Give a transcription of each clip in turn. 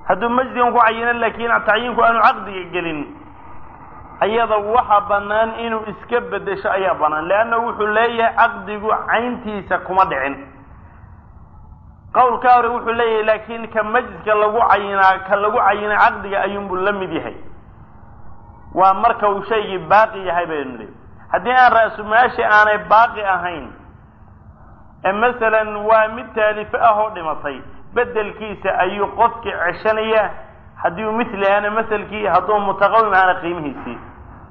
hadduu majdigan ku cayino laakiin tacyiinku aanu caqdiga gelin ayada waxa bannaan inuu iska bedesho ayaa bannaan leanna wuxuu leeyahay caqdigu cayntiisa kuma dhicin qowlka hore wuxuu leeyahay laakiin ka majliska lagu cayinaa ka lagu cayinay caqdiga ayuunbuu la mid yahay waa marka uu shaygii baaqi yahay baynu leey haddii aan ra-sumaashi aanay baaqi ahayn ee masalan waa mid taalifo ah oo dhimatay bedelkiisa ayuu qofkii ceshanaya haddii uu mithli ahana maselkii hadduu mutaqawim ahana qiimihiisii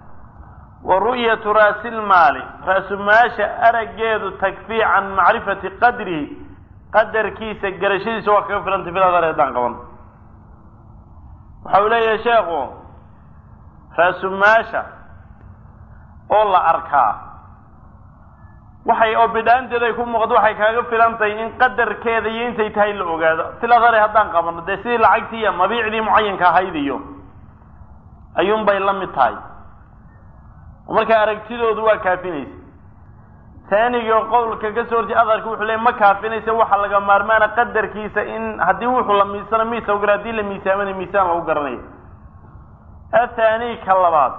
wa ru'yatu raasilmaali ra-sumaasha araggeedu takfii can macrifati qadrihi qadarkiisa garashadiisa waa kaga filantay filadar haddaan qaban waxa uu leeyahay sheekhu ra-sumaasha oo la arkaa waxay oo bidhaanteeda ay ku muuqato waxay kaaga filantahay in qadarkeeda iyo intay tahay la ogaado filadare haddaan qabano dee sidii lacagtii iyo mabiicdii mucayanka ahayd iyo ayuunbay la mid tahay marka aragtidoodu waa kaafinaysa taaniga qowlka ka soo horjey adarka wuxuu leey ma kaafinaysa waxa laga maarmaana qadarkiisa in haddii wuxuu la miisano miis lagu gara hadii la miisaamana miisaan lagu garanayo athaani ka labaad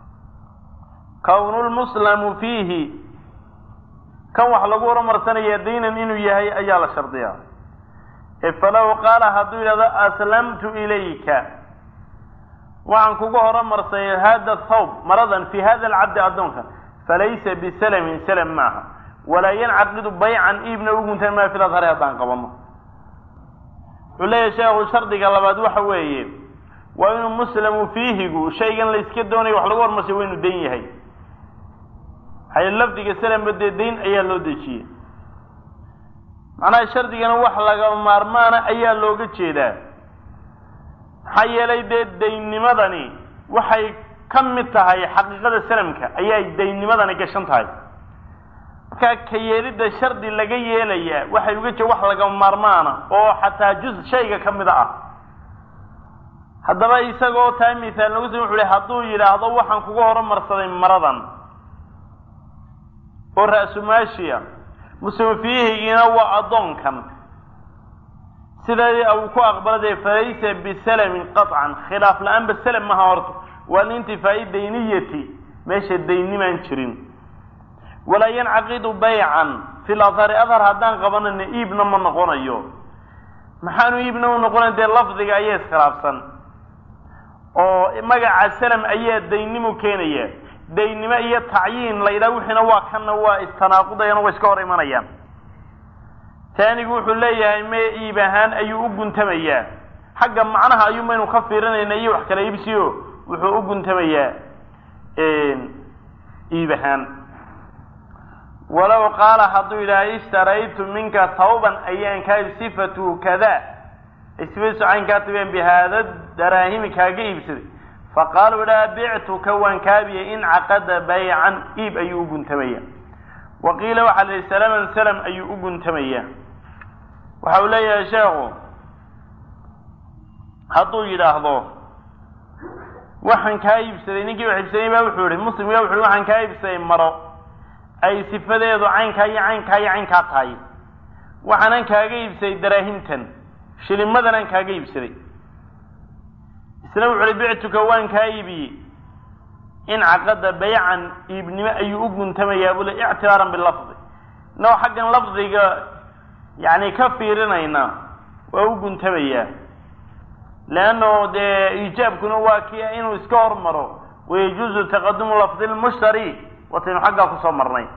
kownulmuslamu fiihi kan wax lagu horumarsanaya daynan inuu yahay ayaa la shardiyaa falow qaala hadduu yidhahdo aslamtu ilayka waxaan kuga horumarsay hada thawb maradan fi hada alcabdi addoonka falaysa bisalamin salam maaha walaa yancaqidu baycan iibna uguntan maa fil adhari haddaan qabano wuxuu leeyahay sheekhu shardiga labaad waxa weeye waa inuu muslamu fiihigu shaygan la iska doonayo wax lagu horumarsay waa inuu dayn yahay hay lafdiga salamba dee dayn ayaa loo dejiyey macnaha shardigana wax laga maarmaana ayaa looga jeedaa maxaa yeelay dee daynnimadani waxay ka mid tahay xaqiiqada salamka ayay daynnimadani gashan tahay markaa ka yeelidda shardi laga yeelayaa waxay uga jeed wax laga maarmaana oo xataa juz shayga ka mida ah haddaba isagoo taa mihaal nagu sami wuxu hi hadduu yidhaahdo waxaan kuga horumarsaday maradan oo ra-sumaashiya muslim fiihigiina waa addoonkan sidaa uu ku aqbaladee falaysa bisalamin qaطcan khilaaf la-aanba salam maha horta waa liintifaa'i dayniyati meesha daynimaan jirin walaa yancaqidu baycan fi ladhari adhar haddaan qabanayna iibna ma noqonayo maxaanu iibna u noqonayn dee lafdiga ayaa iskhilaafsan oo magaca salam ayaa daynimu keenaya daynimo iyo tacyiin la yidhaha wixiina waa kanna waa istanaaqudayaan waa iska hor imanayaan taanigu wuxuu leeyahay mee iib ahaan ayuu u guntamayaa xagga macnaha ayuu maynu ka fiirinayna iyo wax kala iibsiyo wuxuu u guntamayaa iib ahaan walow qaala hadduu yidhaha ishtaraytu minka thawban ayaan kaa sifatu kada sifadiisu cayn kaa tabeen bihaada daraahimi kaaga iibsaday faqaala idhaha bictuka waan kaabiyay in caqada baycan iib ayuu u guntamaya wa qiila waxaa la yihi salaman salam ayuu u guntamaya waxa uu leeyahay sheekhu hadduu yidhaahdo waxaan kaa iibsaday ninkii wax iibsaday baa wuxuu yihi muslimka wuxu hi waxaan kaa iibsaday maro ay sifadeedu caynkaa iyo caynkaa iyo caynkaa tahay waxaanan kaaga iibsaday daraahimtan shilimadan aan kaaga iibsaday isna wuxu uhi bictuka waan kaa iibiyey in caqada baycan iibnimo ayuu u guntamayaa bule ictibaaran bilafdi inagoo xaggan lafdiga yani ka fiirinayna waa u guntamayaa leanno dee iijaabkuna waa ki inuu iska hormaro wayajuuzu taqadumu lafdi lmushtari wataynu xaggaa kusoo marnay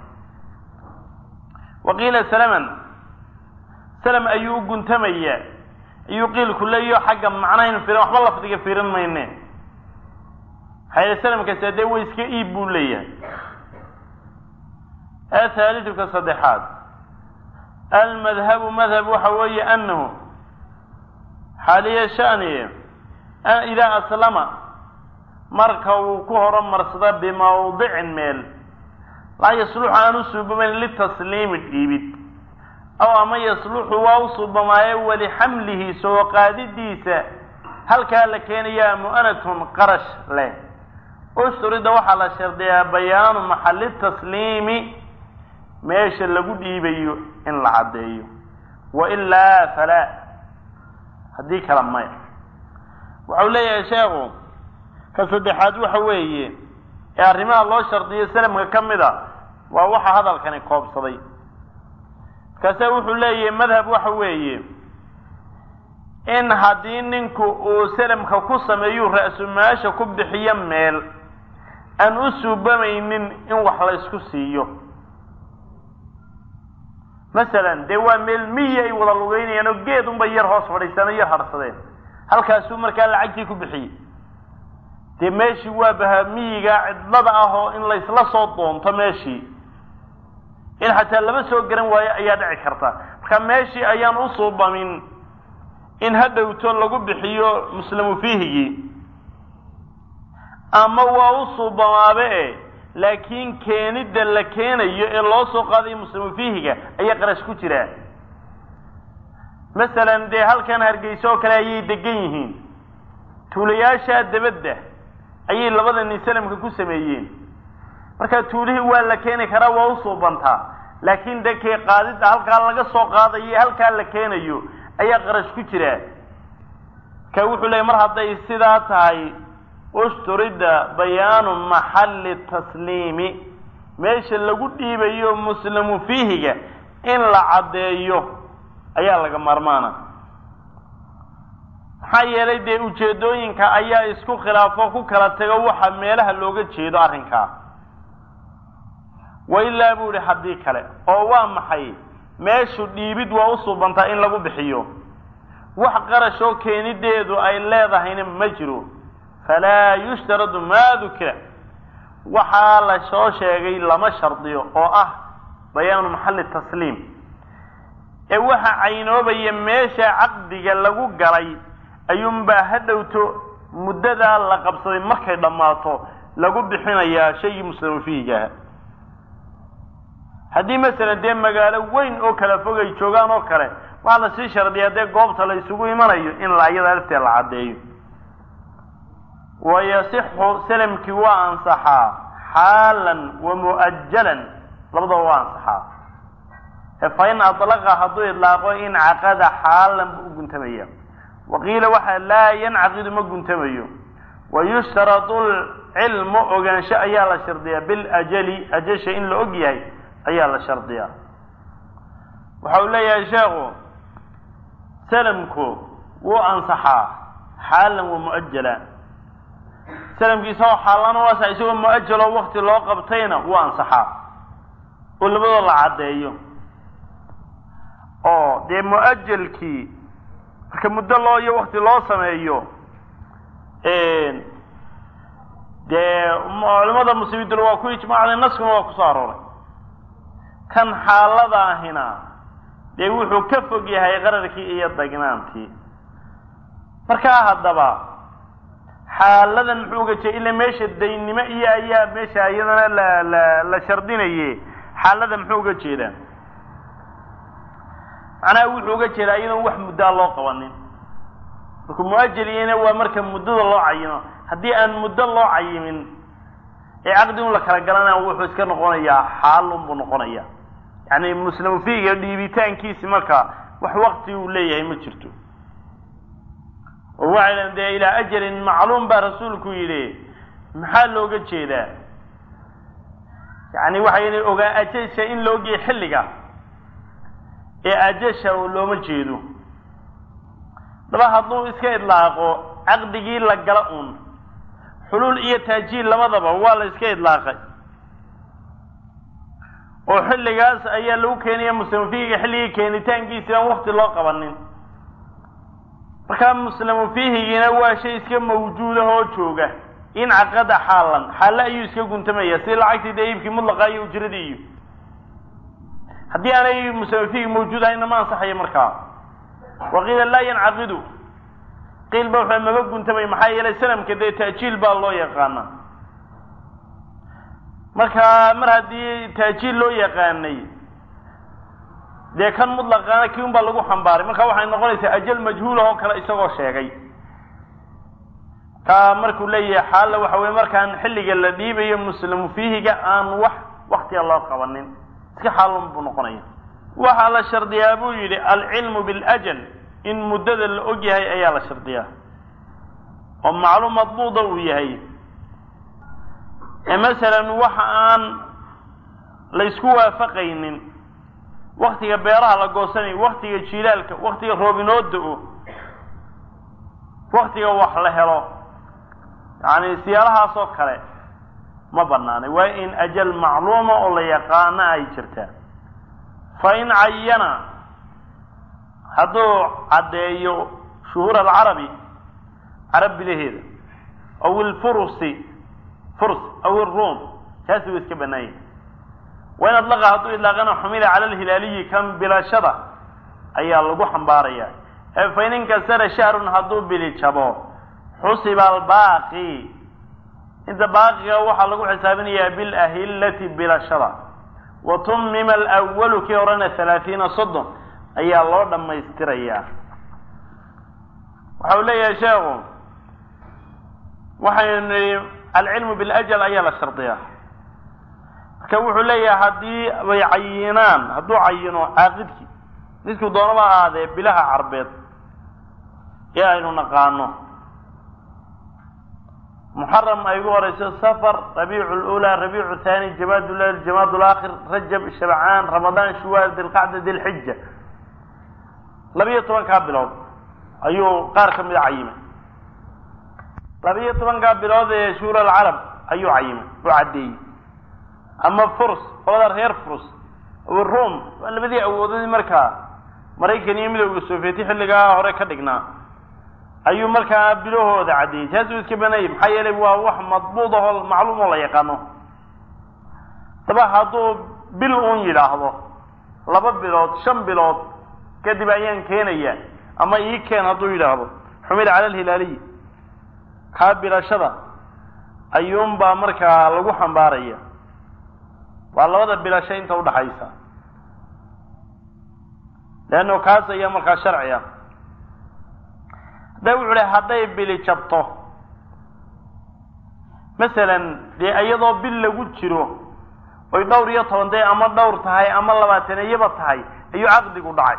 wa qiila salaman salam ayuu u guntamayaa ayuu qiilku leeyaho xagga macnahaynu fiirin waxba lafdiga fiirin mayne maxaa salamkaasi dee way iska iib buu leeyahay athaaliduka saddexaad almadhabu madhab waxa weeye anahu xaaliya shani idaa aslama marka uu ku horumarsado bimawdicin meel laa yasluxu aan u suubamayn litasliimi dhiibid aw ama yasluxu waa u suubamaaye walixamlihi soo qaadidiisa halkaa la keenayaa mu'anatun qarash leh ushturida waxaa la shardiyaa bayaanu maxalli tasliimi meesha lagu dhiibayo in la caddeeyo wailaa falaa haddii kale maya waxau leeyahay sheekhu ka saddexaad waxa weeye ee arrimaha loo shardiyo salamka ka mid a waa waxa hadalkani koobsaday markaase wuxuu leeyahay madhab waxa weeye in haddii ninku uu salamka ku sameeyuu ra-sumaasha ku bixiyo meel aan u suubamaynin in wax la ysku siiyo masalan dee waa meel miyi ay wada lugeynayaan oo geed unbay yar hoos fadhiistaan oo yar harsadeen halkaasuu markaa lacagtii ku bixiyey dee meeshii waa baha miyiga cidlada ah oo in laysla soo doonto meeshii in xataa lama soo garan waayo ayaa dhici karta marka meeshii ayaan u suubamin in ha dhowto lagu bixiyo muslimu fiihigii ama waa u suubamaabe e laakiin keenidda la keenayo ee loo soo qaadayo muslimu fiihiga ayaa qarash ku jiraa masalan dee halkan hargeysa oo kale ayay degan yihiin tuulayaasha dabadda ayay labada nin salamka ku sameeyeen marka tuulihii waa la keeni karaa waa u suubantaa laakiin de kee qaadidda halkaa laga soo qaadayo halkaa la keenayo ayaa qarash ku jiraa marka wuxuu leeyay mar hadday sidaa tahay usturida bayaanu maxalli tasliimi meesha lagu dhiibayo muslimu fiihiga in la caddeeyo ayaa laga maarmaana maxaa yeelay dee ujeedooyinka ayaa isku khilaafo ku kala tego waxa meelaha looga jeedo arrinkaa wa ilaa buu ihi haddii kale oo waa maxay meeshu dhiibid waa u suubantaa in lagu bixiyo wax qarash oo keenideedu ay leedahayna ma jiro falaa yushtaradu maa dukira waxaa la soo sheegay lama shardiyo oo ah bayaanu maxalli tasliim ee waxa caynoobaya meesha caqdiga lagu galay ayuunbaa ha dhowto muddadaa la qabsaday markay dhammaato lagu bixinayaa shaygii muslimu fiihigaha haddii masalan dee magaalo weyn oo kala fog ay joogaan oo kale waxaa lasii shardiyaa dee goobta la isugu imanayo in la iyada lafteed la caddeeyo wayasixu salamkii waa ansaxaa xaalan wa mu'ajalan labadaba waa ansaxaa fa in adlaqa hadduu idlaaqo in caqada xaalan buu u guntamaya waqiila waxa laa yancaqidu ma guntamayo wayushtaradu lcilmu ogaansho ayaa la shardiyaa biljali ajasha in la og yahay ayaa la shardiyaa waxa uu leeyahay sheekhu salamku wuu ansaxaa xaalan wa mu'ajala salamkiisa oo xaalana u ansaxa isagoo mu'ajaloo wakti loo qabtayna wuu ansaxaa oo labadoo la caddeeyo oo dee mu'ajalkii marka muddo loo iyo wakti loo sameeyo dee culimada muslimiintuna waa ku ijmaacday naskuna waa kusoo arooray kan xaalada ahina dee wuxuu ka fog yahay qararkii iyo dagnaantii markaa haddaba xaaladan muxuu uga jeeda ila meesha daynimo iyo ayaa meesha iyadana la la la shardinaye xaalada muxuu uga jeedaa macnaha wuxuu uga jeedaa iyadoon wax muddaa loo qabanin markuu muajaliyena waa marka muddada loo cayimo haddii aan muddo loo cayimin ee caqdi un la kala galanaya wuxuu iska noqonayaa xaalun buu noqonaya yani muslimu fiiga dhiibitaankiisi marka wax wakti uu leeyahay ma jirto oo waxay dhahen dee ilaa ajalin macluum baa rasuulku yidhi maxaa looga jeedaa yani waxay ogaa ajasha in la ogyahay xilliga ee ajasha looma jeedo daba hadduu iska idlaaqo caqdigii la gala un xuluul iyo taajiil labadaba waa la iska idlaaqay oo xilligaas ayaa lagu keenaya muslimu fiihiga xilligii keenitaankiisi aan wakti loo qabanin markaa muslimu fiihigiina waa shay iska mawjuudah oo jooga in caqada xaalan xaale ayuu iska guntamaya si lacagtii dee iibkii mudlaqa iyo ujradii iyo haddii aanay muslimu fiihigi mawjuud ahayna ma ansaxayo markaa waqiila laa yancaqidu qiil ba wuxuu maba guntamay maxaa yeelay sanamka dee taajiil baa loo yaqaana markaa mar haddii taajiil loo yaqaanay dee kan mutlaqaana kii un baa lagu xambaaray marka waxay noqonaysaa ajal majhuulah oo kale isagoo sheegay kaa markuu leeyahay xaalla waxa weye markaan xilliga la dhiibayo muslimu fiihiga aan wax waktiga loo qabanin iska xaalun buu noqonaya waxaa la shardiyaa buu yidhi alcilmu biljal in muddada la og yahay ayaa la shardiyaa oo macluum madbuuda uu yahay ee masalan waxa aan la isku waafaqaynin waktiga beeraha la goosanayo waktiga jilaalka waktiga roobinooda o waktiga wax la helo yacni siyaalahaas oo kale ma banaanay waa in ajal macluuma oo la yaqaana ay jirtaa fa in cayana hadduu caddeeyo shuhuur alcarabi carab bilaheeda aw ilfurusi furs aw iruum kaasi wuu iska banaanyay waa in adlaqa hadduu idlaaqana xumila cala alhilaaliyi kan bilashada ayaa lagu xambaaraya ee fa in inkasara shahrun hadduu bili jabo xusiba albaaqi inta baaqiga waxaa lagu xisaabinayaa bilahillati bilashada wa tumima alwalu kii horena halaathiina soddon ayaa loo dhammaystirayaa waxa uu leeyahay sheekhu waxaynu nihi alcilmu biljal ayaa la shardiyaa marka wuxuu leeyahay haddii bay cayinaan hadduu cayino caaqidkii midkuu doonaba ahaadee bilaha carbeed ee aynu naqaano muxaram ay ugu horeyso safar rabiicu lula rabiicu thani jamaad lal jamaad laakhir rajab shabcaan ramadaan shuwaal dilqacda dilxija labiyo tobankaa bilood ayuu qaar ka mida cayimay labiyo tobankaa bilood ee shuhur alcarab ayuu cayimay oo caddeeyey ama furs qolada reer furs rum waa labadii awoodadii markaa maraykan iyo midowga sovieti xilligaa hore ka dhignaa ayuu markaa bilahooda caddeeyey taas uu iska banayay maxaa yeelay waa wax madbuud ahoo macluum oo la yaqaano daba hadduu bil uun yidhaahdo laba bilood shan bilood kadib ayaan keenaya ama ii keen hadduu yidhaahdo xumila cala alhilaaliyi kaa bilashada ayuunbaa markaa lagu xambaaraya waa labada bilasho inta udhaxaysa leanno kaas ayaa markaa sharci ah hadda wuxu uhi hadday bili jabto masalan dee iyadoo bil lagu jiro oy dhowr iyo toban dee ama dhowr tahay ama labaataniyaba tahay ayuu caqdigu dhacay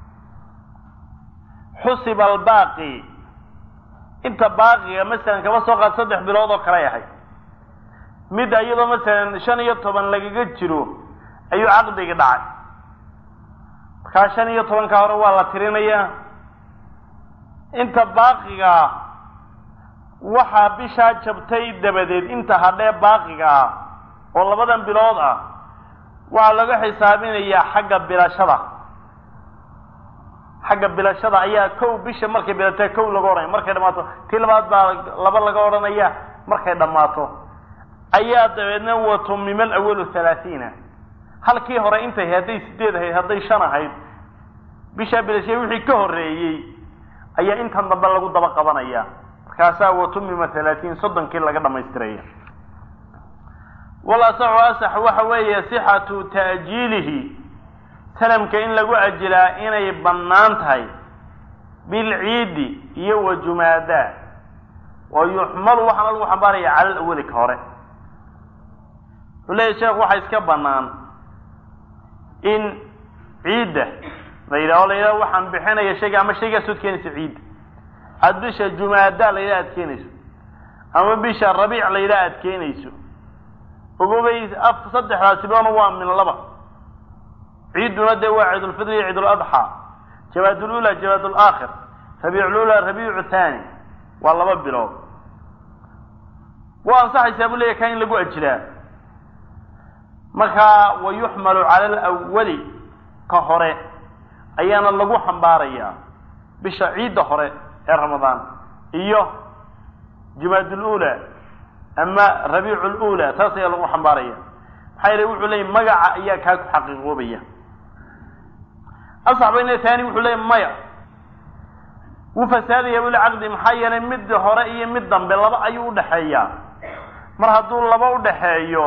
xusiba albaaqi inta baaqiga masalan kaba soo qaad saddex bilood oo kale ahay mid iyadoo masalan shan iyo toban lagaga jiro ayuu caqdigi dhacay markaa shan iyo tobanka hore waa la tirinayaa inta baaqigaa waxaa bishaa jabtay dabadeed inta hadhee baaqiga ah oo labadan bilood ah waxaa laga xisaabinayaa xagga bilashada xagga bilashada ayaa kow bisha markay bilatee kow laga odhanaya markay dhammaato tii labaad baa laba laga odhanaya markay dhammaato ayaa dabeedna watumima alawalu halaathiina halkii hore intay hadday sideed ahayd hadday shan ahayd bishaa bilashay wixii ka horreeyey ayaa intan dambe lagu daba qabanaya markaasaa watumima halaatiin soddonkii laga dhamaystiraya walasaxu asax waxa weeye sixatu ta'jiilihi salamka in lagu ajilaa inay bannaan tahay bilciidi iyo wa jumaada wa yuxmalu waxaana lagu xambaaraya cala alawali ka hore wuxuu leeyahy sheekh waxaa iska bannaan in ciidda la yidhaho la yidhaho waxaan bixinaya shayga ama shaygaas ood keenayso ciidda aada bisha jumaada la yidhaha aad keenayso ama bisha rabiic la yidhaha aad keenayso ogobay af saddexdaasiboona waa min laba ciidduna dee waa ciidulfidr iyo ciiduladxaa jawaadulula jawaadulaakhir rabiiculula rabiicu thani waa laba bilood waa ansaxaysaa buu leeyahy ka in lagu ajilaa markaa wa yuxmalu cala alawali ka hore ayaana lagu xambaarayaa bisha ciidda hore ee ramadaan iyo jumaadulula ama rabiicu lula taas ayaa lagu xambaaraya maxaa yeele wuxuu leeyay magaca ayaa kaa ku xaqiiqoobaya asax bayna taani wuxuu leeyay maya wuu fasaadaya bule caqdi maxaa yeelay mid hore iyo mid dambe laba ayuu udhaxeeyaa mar hadduu laba udhaxeeyo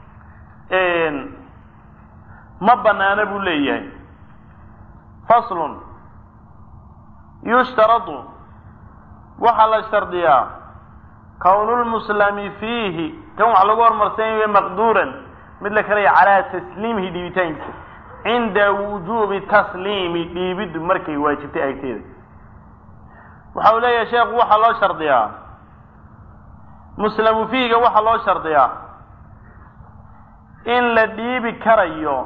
ma banaana buu leeyahay faslun yushtaradu waxaa la shardiyaa kawnulmuslami fiihi kan wax lagu hormarsanyayo maqduuran mid la karaya calaa tasliimihi dhiibitaankiisa cinda wujuubi tasliimi dhiibiddu markay waajibtay agteeda waxa uu leeyahay sheekhu waxaa loo shardiyaa muslamu fiiga waxaa loo shardiyaa in la dhiibi karayo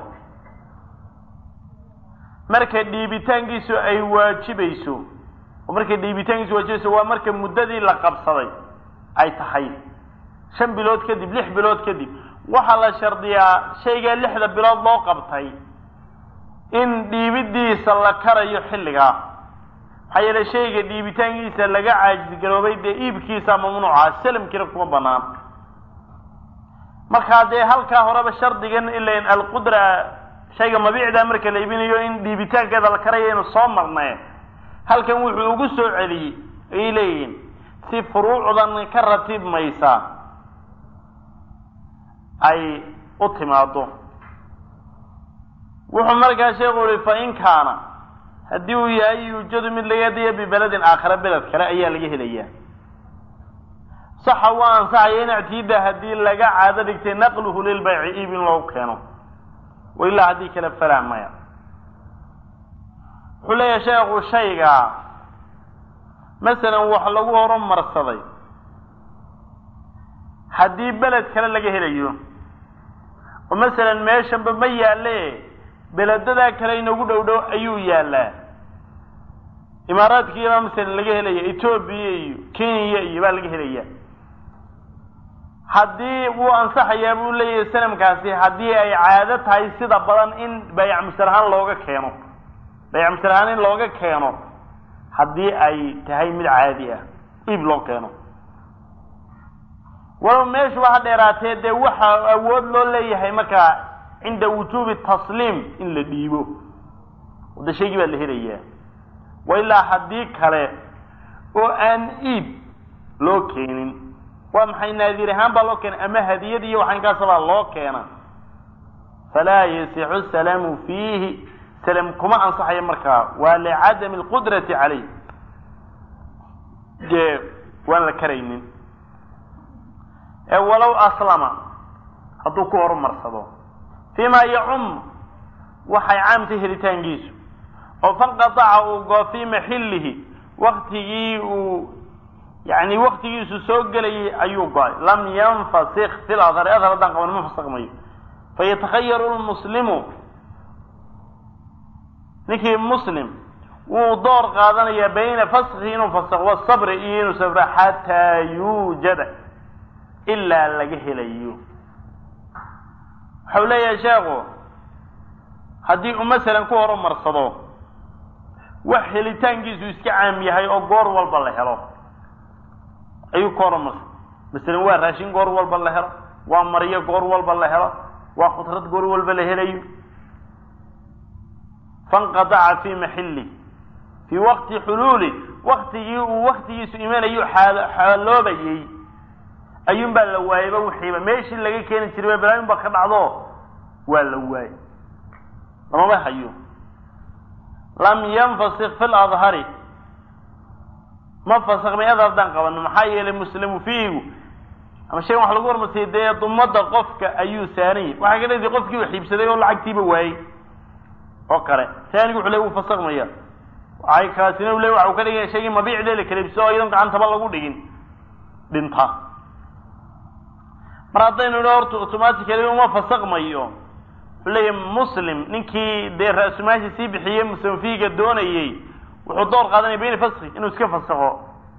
marka dhiibitaankiisu ay waajibayso oo marka dhiibitaankiisu waajibayso waa marka muddadii la qabsaday ay tahay shan bilood kadib lix bilood kadib waxaa la shardiyaa shaygaa lixda bilood loo qabtay in dhiibidiisa la karayo xilligaa maxaa yeele shayga dhiibitaankiisa laga caajisgaroobay dee iibkiisa mamnuuca salamkiina kuma banaan markaa dee halkaa horeba shardigan ilan alqudra shayga mabiicda marka la iibinayo in dhiibitaankeeda la karayo inu soo marnay halkan wuxuu ugu soo celiyey ayay leeyihiin si furuucdan ka ratibmaysa ay u timaado wuxuu markaa sheekhu uhi fa in kaana haddii uu yahay yuujadu mid laga helayo bibeledin aakhare beled kale ayaa laga helayaa saxa waa ansaxaya in ictiida haddii laga caado dhigtay naqluhu lilbayci iib in loogu keeno wailaa haddii kale falaa maya wuxuu leeyahay sheekhu shayga masalan wax lagu horumarsaday haddii beled kale laga helayo oo masalan meeshanba ma yaalle beledadaa kale inagu dhow dhow ayuu yaallaa imaaraadkiibaa masalan laga helaya etoobiya iyo kenya iyo baa laga helaya haddii wuu ansaxayaa buu leeyahay sanamkaasi haddii ay caado tahay sida badan in bayc musalahaan looga keeno bayc musalahaan in looga keeno haddii ay tahay mid caadi ah iib loo keeno walow meeshuba ha dheeraatee dee waxa awood loo leeyahay markaa cinda wujuubi tasliim in la dhiibo de shaygii baa la helayaa wa ilaa haddii kale oo aan iib loo keenin waa maxay naadir ahaan baa loo keena ama hadiyad iyo waxaankaasabaa loo keena falaa yasixu salaamu fiihi salam kuma ansaxayo markaa waa licadami alqudrati calayh dee waan la karaynin ee walow aslama hadduu ku horumarsado fiima yacum waxay caamtay helitaankiisu oo fanqataca uu goo fii maxillihi waktigii uu yani waktigiisu soo gelayay ayuu go-ay lam yanfasik fi ladhari adhar haddaan qaban ma fasakmayo fayatakhayaru lmuslimu ninkii muslim wuu door qaadanayaa bayna faskhi inuu fasakh wasabri iyo inuu sabro xataa yuujada ilaa laga helayo waxau leeyahay sheekhu haddii uu masalan ku horumarsado wax helitaankiisu iska caam yahay oo goor walba la helo ayuu ku horumarsa masalan waa raashin goor walba la helo waa maryo goor walba la helo waa khudrad goor walba la helayo fanqadaca fii maxilli fii waqti xuluuli waktigii uu waktigiisu imanayo xaaloobayey ayuun baa la waayeyba wixiiba meeshii laga keeni jiray balaayin baa ka dhacdo waa la waayey lamama hayo lam yanfasik fi ladhari ma fasakmay adar haddaan qabano maxaa yeelay muslimu fiigu ama shaygan wax lagu hormarsiyay dee dumada qofka ayuu saaranyay waxaa ka dhedi qofkii u xiibsaday oo lacagtiiba waayey oo kale saanigu wuxu le wuu fasakmaya waxay kaasina u le waxa uu ka dhigaya shaygii mabiicdee la kaleibso oo iyadoon gacantaba lagu dhigin dhinta mar haddaynu idho horta automatically uma fasakmayo wuxuu leeyahay muslim ninkii dee ra-sumaashi sii bixiyey muslim fiiga doonayey wuxuu door qaadanaya bayna faski inuu iska fasakho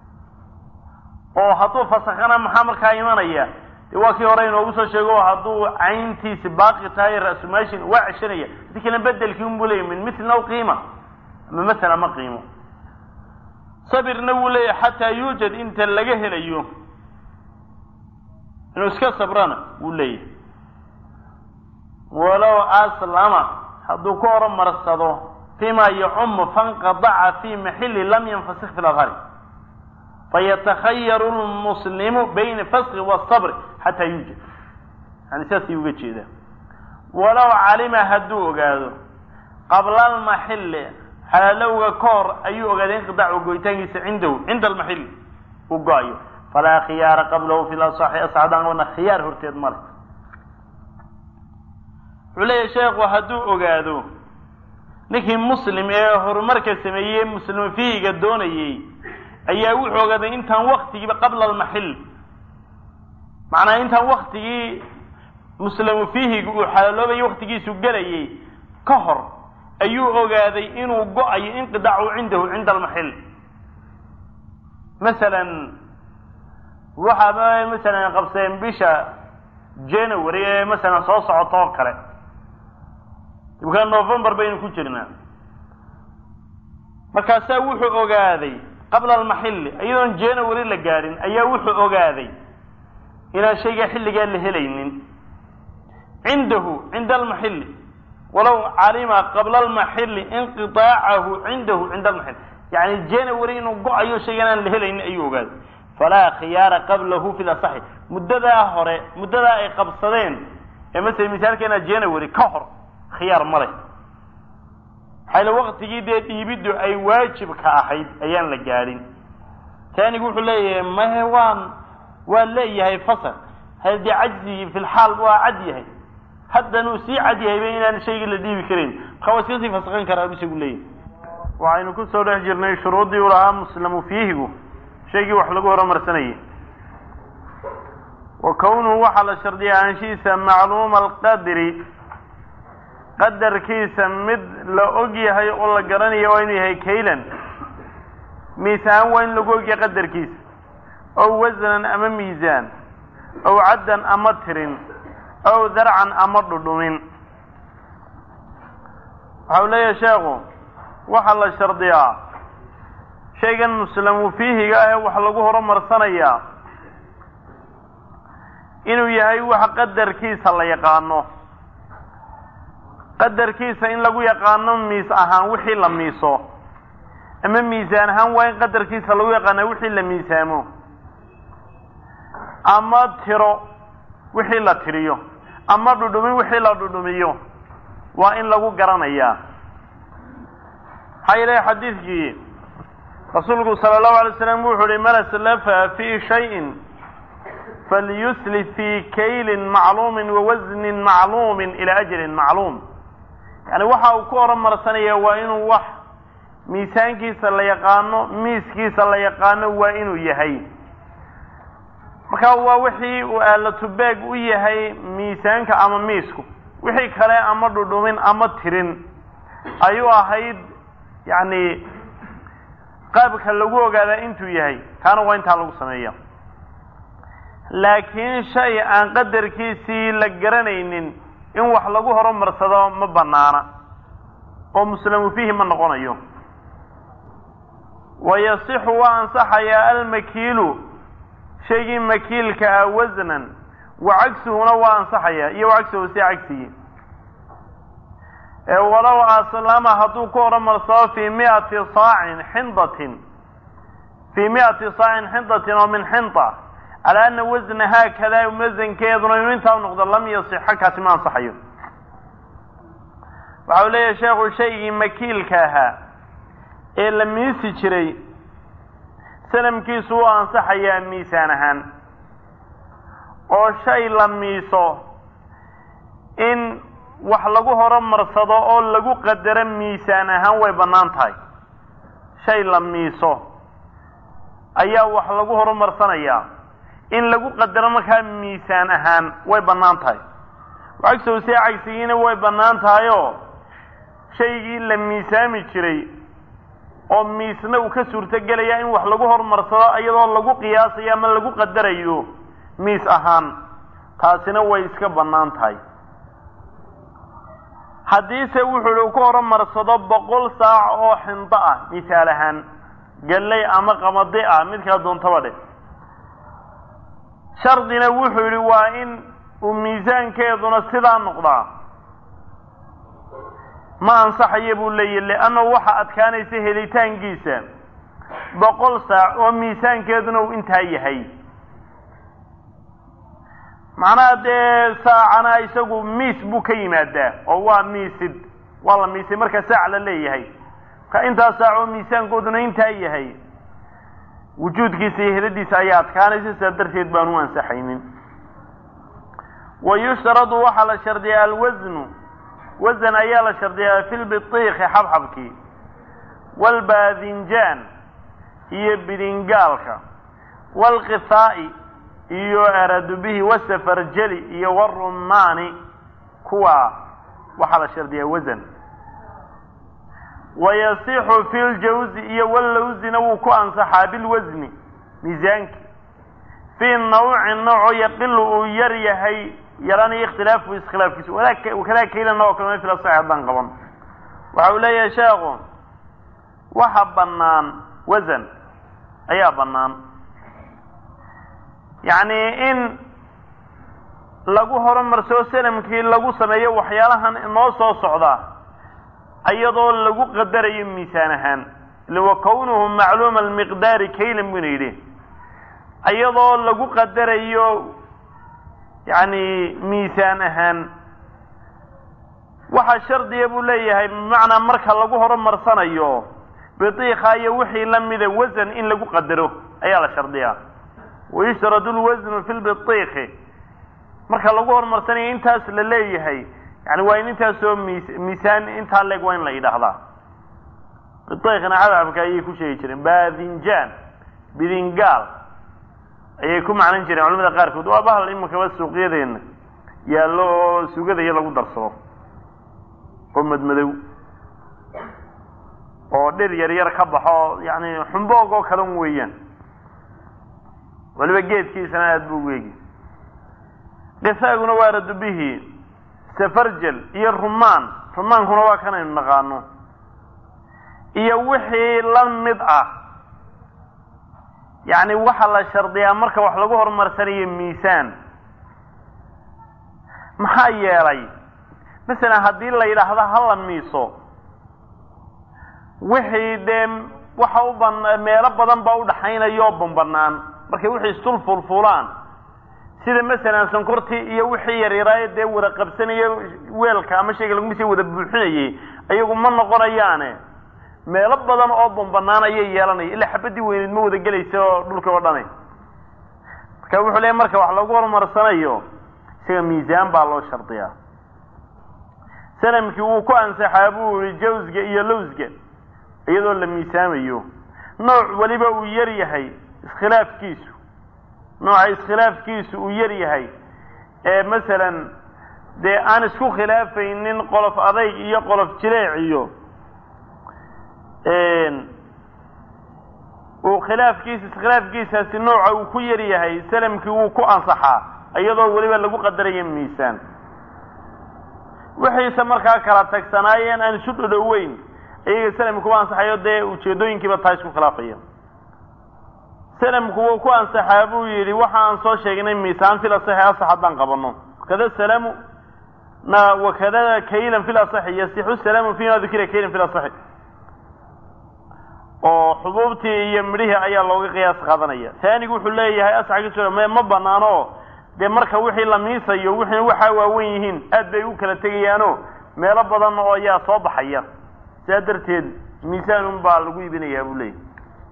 oo hadduu fasakhana maxaa markaa imanaya de waa kii hore inoogu soo sheego hadduu cayntiisi baaqi tahay ra-sumaashin waa ceshanaya hadi kale bedelkii unbuu leeyay min mithlin aw qiima ama masala ma qiimo sabirna wuu leeyahay xataa yuujad inta laga helayo inuu iska sabrana wuu leeyahay walow aslama hadduu ku horumarsado fima yacumu fanqadaca fi maxili lam yanfasik fi ladhari fayatakhayaru lmuslimu bayna faski wasabri xataa yuujad yani sidaasay uga jeedaa walow calima hadduu ogaado qabla almaxili xalaalowga ka hor ayuu ogaaday inqidaacu goyitaankiisa cindahu cinda almaxili uu go-ayo falaa khiyaara qablahu fi lasaxi asxaabdaan qabana khiyaar horteed male wuxuu leeyahay sheekhu hadduu ogaado ninkii muslim ee horumarka sameeyey muslim fiiga doonayey ayaa wuxuu ogaaday intaan waktigiiba qabla almaxil macnaa intaan waktigii muslamu fiihiga uu xalaaloobayay waktigiisu gelayay ka hor ayuu ogaaday inuu go-ayo inqidaacu cindahu cinda almaxil masalan waxaa masalan qabseen bisha january ee masalan soo socota oo kale imka november baynu ku jirnaa markaasaa wuxuu ogaaday qabla almaxilli iyadoon january la gaadhin ayaa wuxuu ogaaday inaan shaygaa xilligaa la helaynin cindahu cinda almaxilli walow calima qabla almaxilli inqiaacahu cindahu cinda almaxil yani january inuu go-ayo shaygan aan la helaynin ayuu ogaaday falaa khiyaara qablahu fi lasaxi muddadaa hore muddadaa ay qabsadeen ee masala misaalkeena january ka hor khiyaar ma leh maxayla waktigii dee dhiibiddu ay waajibka ahayd ayaan la gaadhin taanigu wuxuu leeyahay mahe waan waa leeyahay fasal haddii cajzigii fi lxaal waa cad yahay haddanuu sii cad yahayba inaan shaygii la dhiibi karayn marka waa iska sii fasaqan karaa isagu leeyahay waxaynu kusoo dhex jirnay shuruuddii u lahaa muslamu fiihigu shaygii wax lagu horumarsanayay wa kownuhu waxaa la shardiya aanshihiisa macluuma alqadri qadarkiisa mid la og yahay oo la garanaya waa inuu yahay kaylan miisaan waa in lagu ogyahay qadarkiisa ow wasnan ama miisaan ow caddan ama tirin ow darcan ama dhudhumin waxa u leeyahay sheekhu waxaa la shardiyaa shaygan muslamu fiihiga ah ee wax lagu horumarsanayaa inuu yahay wax qadarkiisa la yaqaano qadarkiisa in lagu yaqaano miis ahaan wixii la miiso ama miisaan ahaan waa in qadarkiisa lagu yaqaana wixii la miisaamo ama tiro wixii la tiriyo ama dhudhumin wixii la dhudhumiyo waa in lagu garanayaa maxaa yeelay xadiidkii rasuulku sala allahu alay slam wuxu uhi man aslafa fi shayin falyuslif fi kaylin macluumin wawasnin macluumin ila ajalin macluum yani waxa uu ku horumarsanaya waa inuu wax miisaankiisa la yaqaano miiskiisa la yaqaano waa inuu yahay marka waa wixii uu aalatubeeg u yahay miisaanka ama miisku wixii kale ama dhudhumin ama tirin ayuu ahayd yani qaabka lagu ogaadaa intuu yahay kaana waa intaa lagu sameeya laakiin shay aan qadarkiisii la garanaynin in wax lagu horumarsado ma banaana oo muslamu fiihi ma noqonayo wayasixu waa ansaxayaa almakiilu shaygii makiilka ah wasnan wa cagsuhuna waa ansaxayaa iyo cagsuhu si cagsigii ee walow aslama hadduu ku horumarsado fii miati saacin xindatin fii miati saacin xindatin oo min xinda calaa ana wasna haakadaa wasankeeduna inuu intaa u noqdo lam yasixa kaasi ma ansaxayo waxa uu leeyahay sheekhu shaygii makiilka ahaa ee la miisi jiray sanamkiisu u ansaxayaa miisaan ahaan oo shay la miiso in wax lagu horumarsado oo lagu qadaro miisaan ahaan way bannaan tahay shay la miiso ayaa wax lagu horumarsanayaa in lagu qadaro markaa miisaan ahaan way bannaan tahay cagsow see cagsigiina way bannaan tahayoo shaygii la miisaami jiray oo miisna uu ka suurtogelaya in wax lagu horumarsado iyadoo lagu qiyaasayo ama lagu qadarayo miis ahaan taasina way iska bannaan tahay haddiise wuxuu uu ku horumarsado boqol saac oo xindo ah misaal ahaan galley ama qamadi ah midkaa doontaba dheh shardina wuxuu yidhi waa in uu miisaankeeduna sidaa noqdaa ma ansaxayo buu leeyahy leannahu waxa adkaanaysa helitaankiisa boqol saac oo miisaankeeduna uu intaa yahay macnaha dee saacana isagu miis buu ka yimaadaa oo waa miisid waa la miisay marka saac la leeyahay marka intaa saac oo miisaankooduna intaa yahay wujuudkiisa iyo heladiisa ayaa adkaanaysa sidaa darteed baanu ansaxaynin wa yushtaradu waxaa la shardiyaa alwasnu wasan ayaa la shardiyaa fi lbitiiki xabxabkii waalbaadinjaan iyo bidingaalka waalqithaa'i iyo araadu bihi wasafarjeli iyo warumaani kuwa waxaa la shardiyaa wasan wayasixu fi ljawzi iyo wallawsina wuu ku ansaxaa bilwasni miisaanki fii nawcin nooco yaqilu uu yar yahay yaranayo ikhtilaafu iskhilaafkiisu wakadaa kaylana oo kale fil asaxi haddaan qaban waxa uu leeyahay sheekhu waxa bannaan wasan ayaa bannaan yacni in lagu horumarsoo sanamkii lagu sameeyo waxyaalahan inoo soo socda iyadoo lagu qadarayo miisaan ahaan ila wa kownuhu macluuma almiqdaari kaylan buna yidhi iyadoo lagu qadarayo yacni miisaan ahaan waxaa shardiga buu leeyahay bimacnaa marka lagu horumarsanayo bidiika iyo wixii lamida wasan in lagu qadaro ayaa la shardiyaa wayushradu lwasnu fi lbidiiki marka lagu horumarsanayo intaas la leeyahay yani waa in intaasoo miis miisaan intaa leeg waa in la yidhaahdaa bidiikna cadcabka ayay ku sheegi jireen baadinjaan bidingaal ayay ku macnan jireen culamada qaarkood waa bahal iminkaba suuqyadeena yaallo oo sugada iyo lagu darsado oo madmadow oo dhir yar yar ka baxo yani xumboog oo kalan weeyaan waliba geedkiisana aada buu weegi qisaaguna waa radubihi safarjel iyo rumaan rumaankuna waa kanaynu naqaano iyo wixii la mid ah yacni waxaa la shardiyaa marka wax lagu horumarsanayo miisaan maxaa yeelay masalan haddii la yidhaahdo hala miiso wixii dee waxa u ban meelo badan baa udhaxaynaya oo banbanaan markay wixii istul fulfulaan sida masalan sonkortii iyo wixii yaryaraaye dee wada qabsanaya weelka ama shayga lagumisa wada buuxinayay ayagu ma noqonayaane meelo badan oo banbanaan ayay yeelanaya ilaa xabadii weyneed ma wada gelaysa oo dhulka oo dhani marka wuxuu leeyahy marka wax lagu horumarsanayo isaga miisaan baa loo shardiyaa sanamkii wuu ku ansaxaa buu yihi jawsga iyo lowsga iyadoo la miisaamayo nooc weliba uu yar yahay iskhilaafkiisu nooca iskhilaafkiisu uu yar yahay ee masalan dee aan isku khilaafaynin qolof adayg iyo qolof jileec iyo uu khilaafkiisa iskhilaafkiisaasi nooca uu ku yar yahay salamkii wuu ku ansaxaa iyadoo weliba lagu qadarayo miisaan wixiise markaa kala tagsanaayeen aan isu dhodhoweyn iyaga salamki ku ansaxayo dee ujeedooyinkiiba taa isku khilaafaya salamku wuu ku ansaxaa buu yidhi waxa aan soo sheegnay miisaan fil asaxi asax haddaan qabano kada salamu na wakada kaylan fil asaxi yasixu salaamu fima dukira kaylan fil asaxi oo xubuubtii iyo midhihii ayaa looga qiyaas qaadanaya taanigu wuxuu leeyahay asaxkiisu me ma banaano dee marka wixii la miisayo wixii waxaa waawen yihiin aad bay u kala tegayaano meelo badan oo ayaa soo baxaya sidaa darteed miisaanun baa lagu iibinayaa buu leeyahy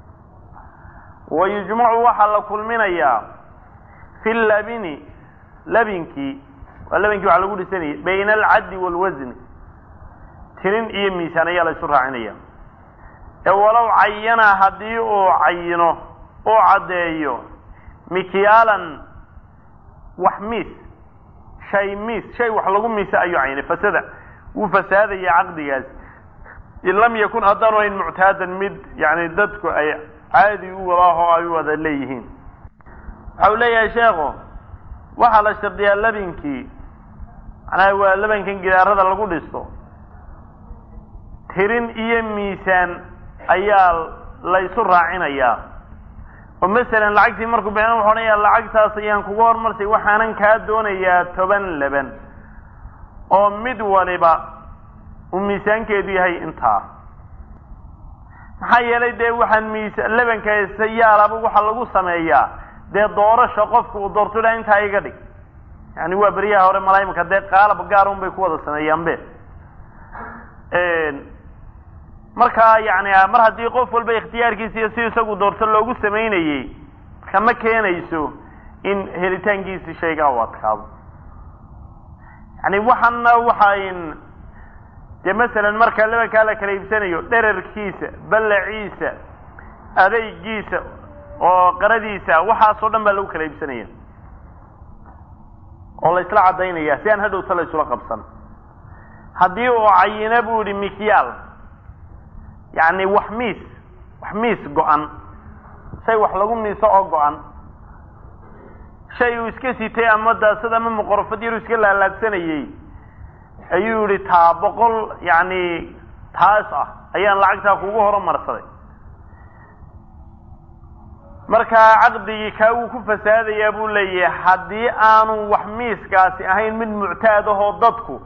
wa yujmacu waxaa la kulminayaa fi labini labinkii waa labinkii waxaa lagu dhisanayay bayna alcaddi waalwasni tirin iyo miisaan ayaa la isu raacinaya ee walow cayana haddii uu cayino uu caddeeyo mikyaalan wax miis shay miis shay wax lagu miisa ayuu caynay fasada wuu fasaadaya caqdigaas in lam yakun haddaanu ayn muctaadan mid yani dadku ay caadi u wadaahoo ay u wada leeyihiin waxa uu leeyahay sheekhu waxaa la shardiyaa labinkii macnaha waa labankan gidaarada lagu dhisto tirin iyo miisaan ayaa la isu raacinayaa oo masalan lacagtii markuu bixin wuxu odhanayaa lacagtaas ayaan kuga hormarsay waxaanan kaa doonayaa toban laban oo mid waliba uu miisaankeedu yahay intaa maxaa yeelay dee waxaan miisa labanka yaalaba waxaa lagu sameeyaa dee doorasha qofka uu doorto ilaa intaa iga dhig yani waa beryaha hore malaymika dee qaalab gaar un bay ku wada sameeyaanbe markaa yani mar haddii qof walba ikhtiyaarkiisa iyo si isagu doorto loogu samaynayey marka ma keenayso in helitaankiisi shaygaa u adkaado yani waxaana waxayn dee masalan marka labankaa la kala iibsanayo dherarkiisa ballaciisa adeygiisa oo qaradiisa waxaasoo dhan baa lagu kala iibsanaya oo la isla caddaynaya si aan hadhowta la isula qabsan haddii uu cayino buu yihi mikyaal yacni wax miis wax miis go-an shay wax lagu miiso oo go-an shay uu iska sitay ama daasad ama muqorofad yaruu iska laalaadsanayey ayuu yihi taa boqol yacni taas ah ayaan lacagtaa kugu horumarsaday markaa caqdigii kaa wuu ku fasaadayaa buu leeyahay haddii aanu wax miiskaasi ahayn mid muctaad ahoo dadku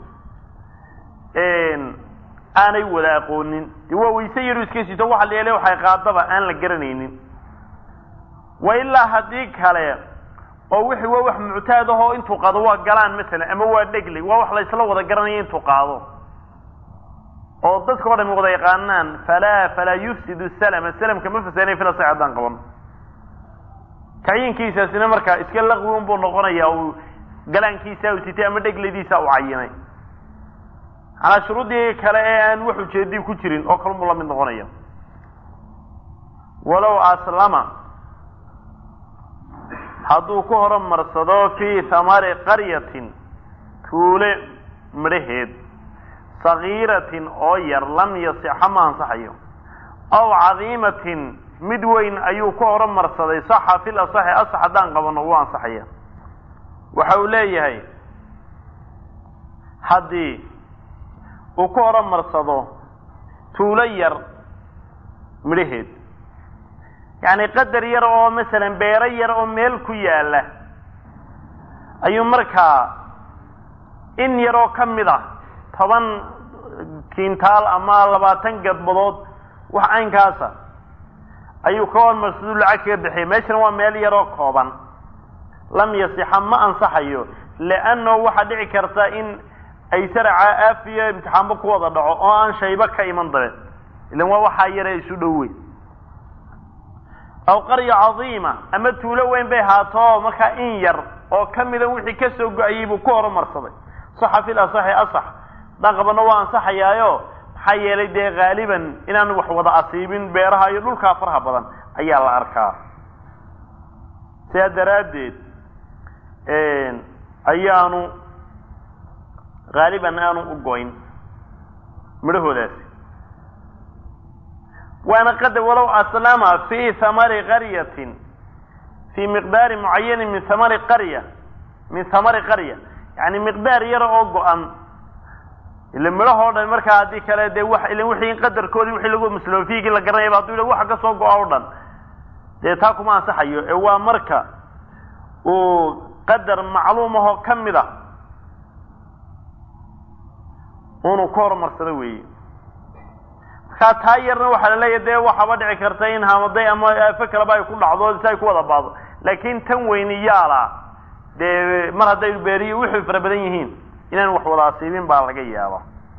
aanay wada aqoonin dee waa wayse yaru iska sito waxa la yeelay waxay qaadaba aan la garanaynin wa ilaa haddii kale oo wixii waa wax muctaad ahoo intuu qaado waa galaan masalan ama waa dhegli waa wax la isla wada garanaya intuu qaado oo dadka o dhami wada yaqaanaan falaa falaa yufsidu salama salamka ma fasaanay fila sa haddaan qaban kacyiinkiisaasina markaa iska laqwi unbuu noqonaya uu galaankiisa u sitay ama dhegladiisa u cayinay manaa shuruuddii kale ee aan wax ujeedi ku jirin oo kalunbuu la mid noqonaya walow aslama hadduu ku horumarsado fii hamari qaryatin tuule midhaheed sagiiratin oo yar lam yasixa ma ansaxayo aw cadiimatin mid weyn ayuu ku horumarsaday saxa fil asaxi asax haddaan qabano wuu ansaxaya waxa uu leeyahay haddii uu ku horumarsado tuulo yar midhaheed yacni qadar yar oo masalan beero yar oo meel ku yaala ayuu markaa in yaroo ka mid ah toban kintaal ama labaatan gadbadood wax caynkaasa ayuu ka hormarsadu lacag kaga bixiyay meeshana waa meel yaroo kooban lam yasixa ma ansaxayo leanno waxaa dhici karta in ay saraca aafiyo imtixaanba ku wada dhaco oo aan shayba ka iman dabe ilan waa waxaa yare isu dhow weyn aw qarya cadiima ama tuulo weyn bay haato markaa in yar oo ka mida wixii ka soo go-ayay buu ku horumarsaday saxa fil asaxi asax haddaan qabano waa ansaxayaayo maxaa yeelay dee haaliban inaanu wax wada asiibin beeraha iyo dhulkaa faraha badan ayaa la arkaa sidaa daraaddeed ayaanu haaliban aanu u goyn midhahoodaasi waana qadar walow aslama fi hamari qaryatin fii miqdaari mucayanin min hamari qarya min hamari qarya yani miqdaar yara oo go-an ila midhahoo dhan markaa haddii kale dee wa ila wixii qadarkoodii wixii lagu masloofiigii la garanayaba hadduu yidha waxa ka soo go-a o dhan dee taa kuma ansaxayo ee waa marka uu qadar macluum ahoo ka mid a unu ka horumarsado weeye markaa taa yarna waxaa la leeyahy dee waxaaba dhici karta in hamaday ama aafo kaleba ay ku dhacdo si ay ku wada baado laakin tan weyni yaala dee mar hadday beeriyo wixii fara badan yihiin inaan wax wada asiibin baa laga yaaba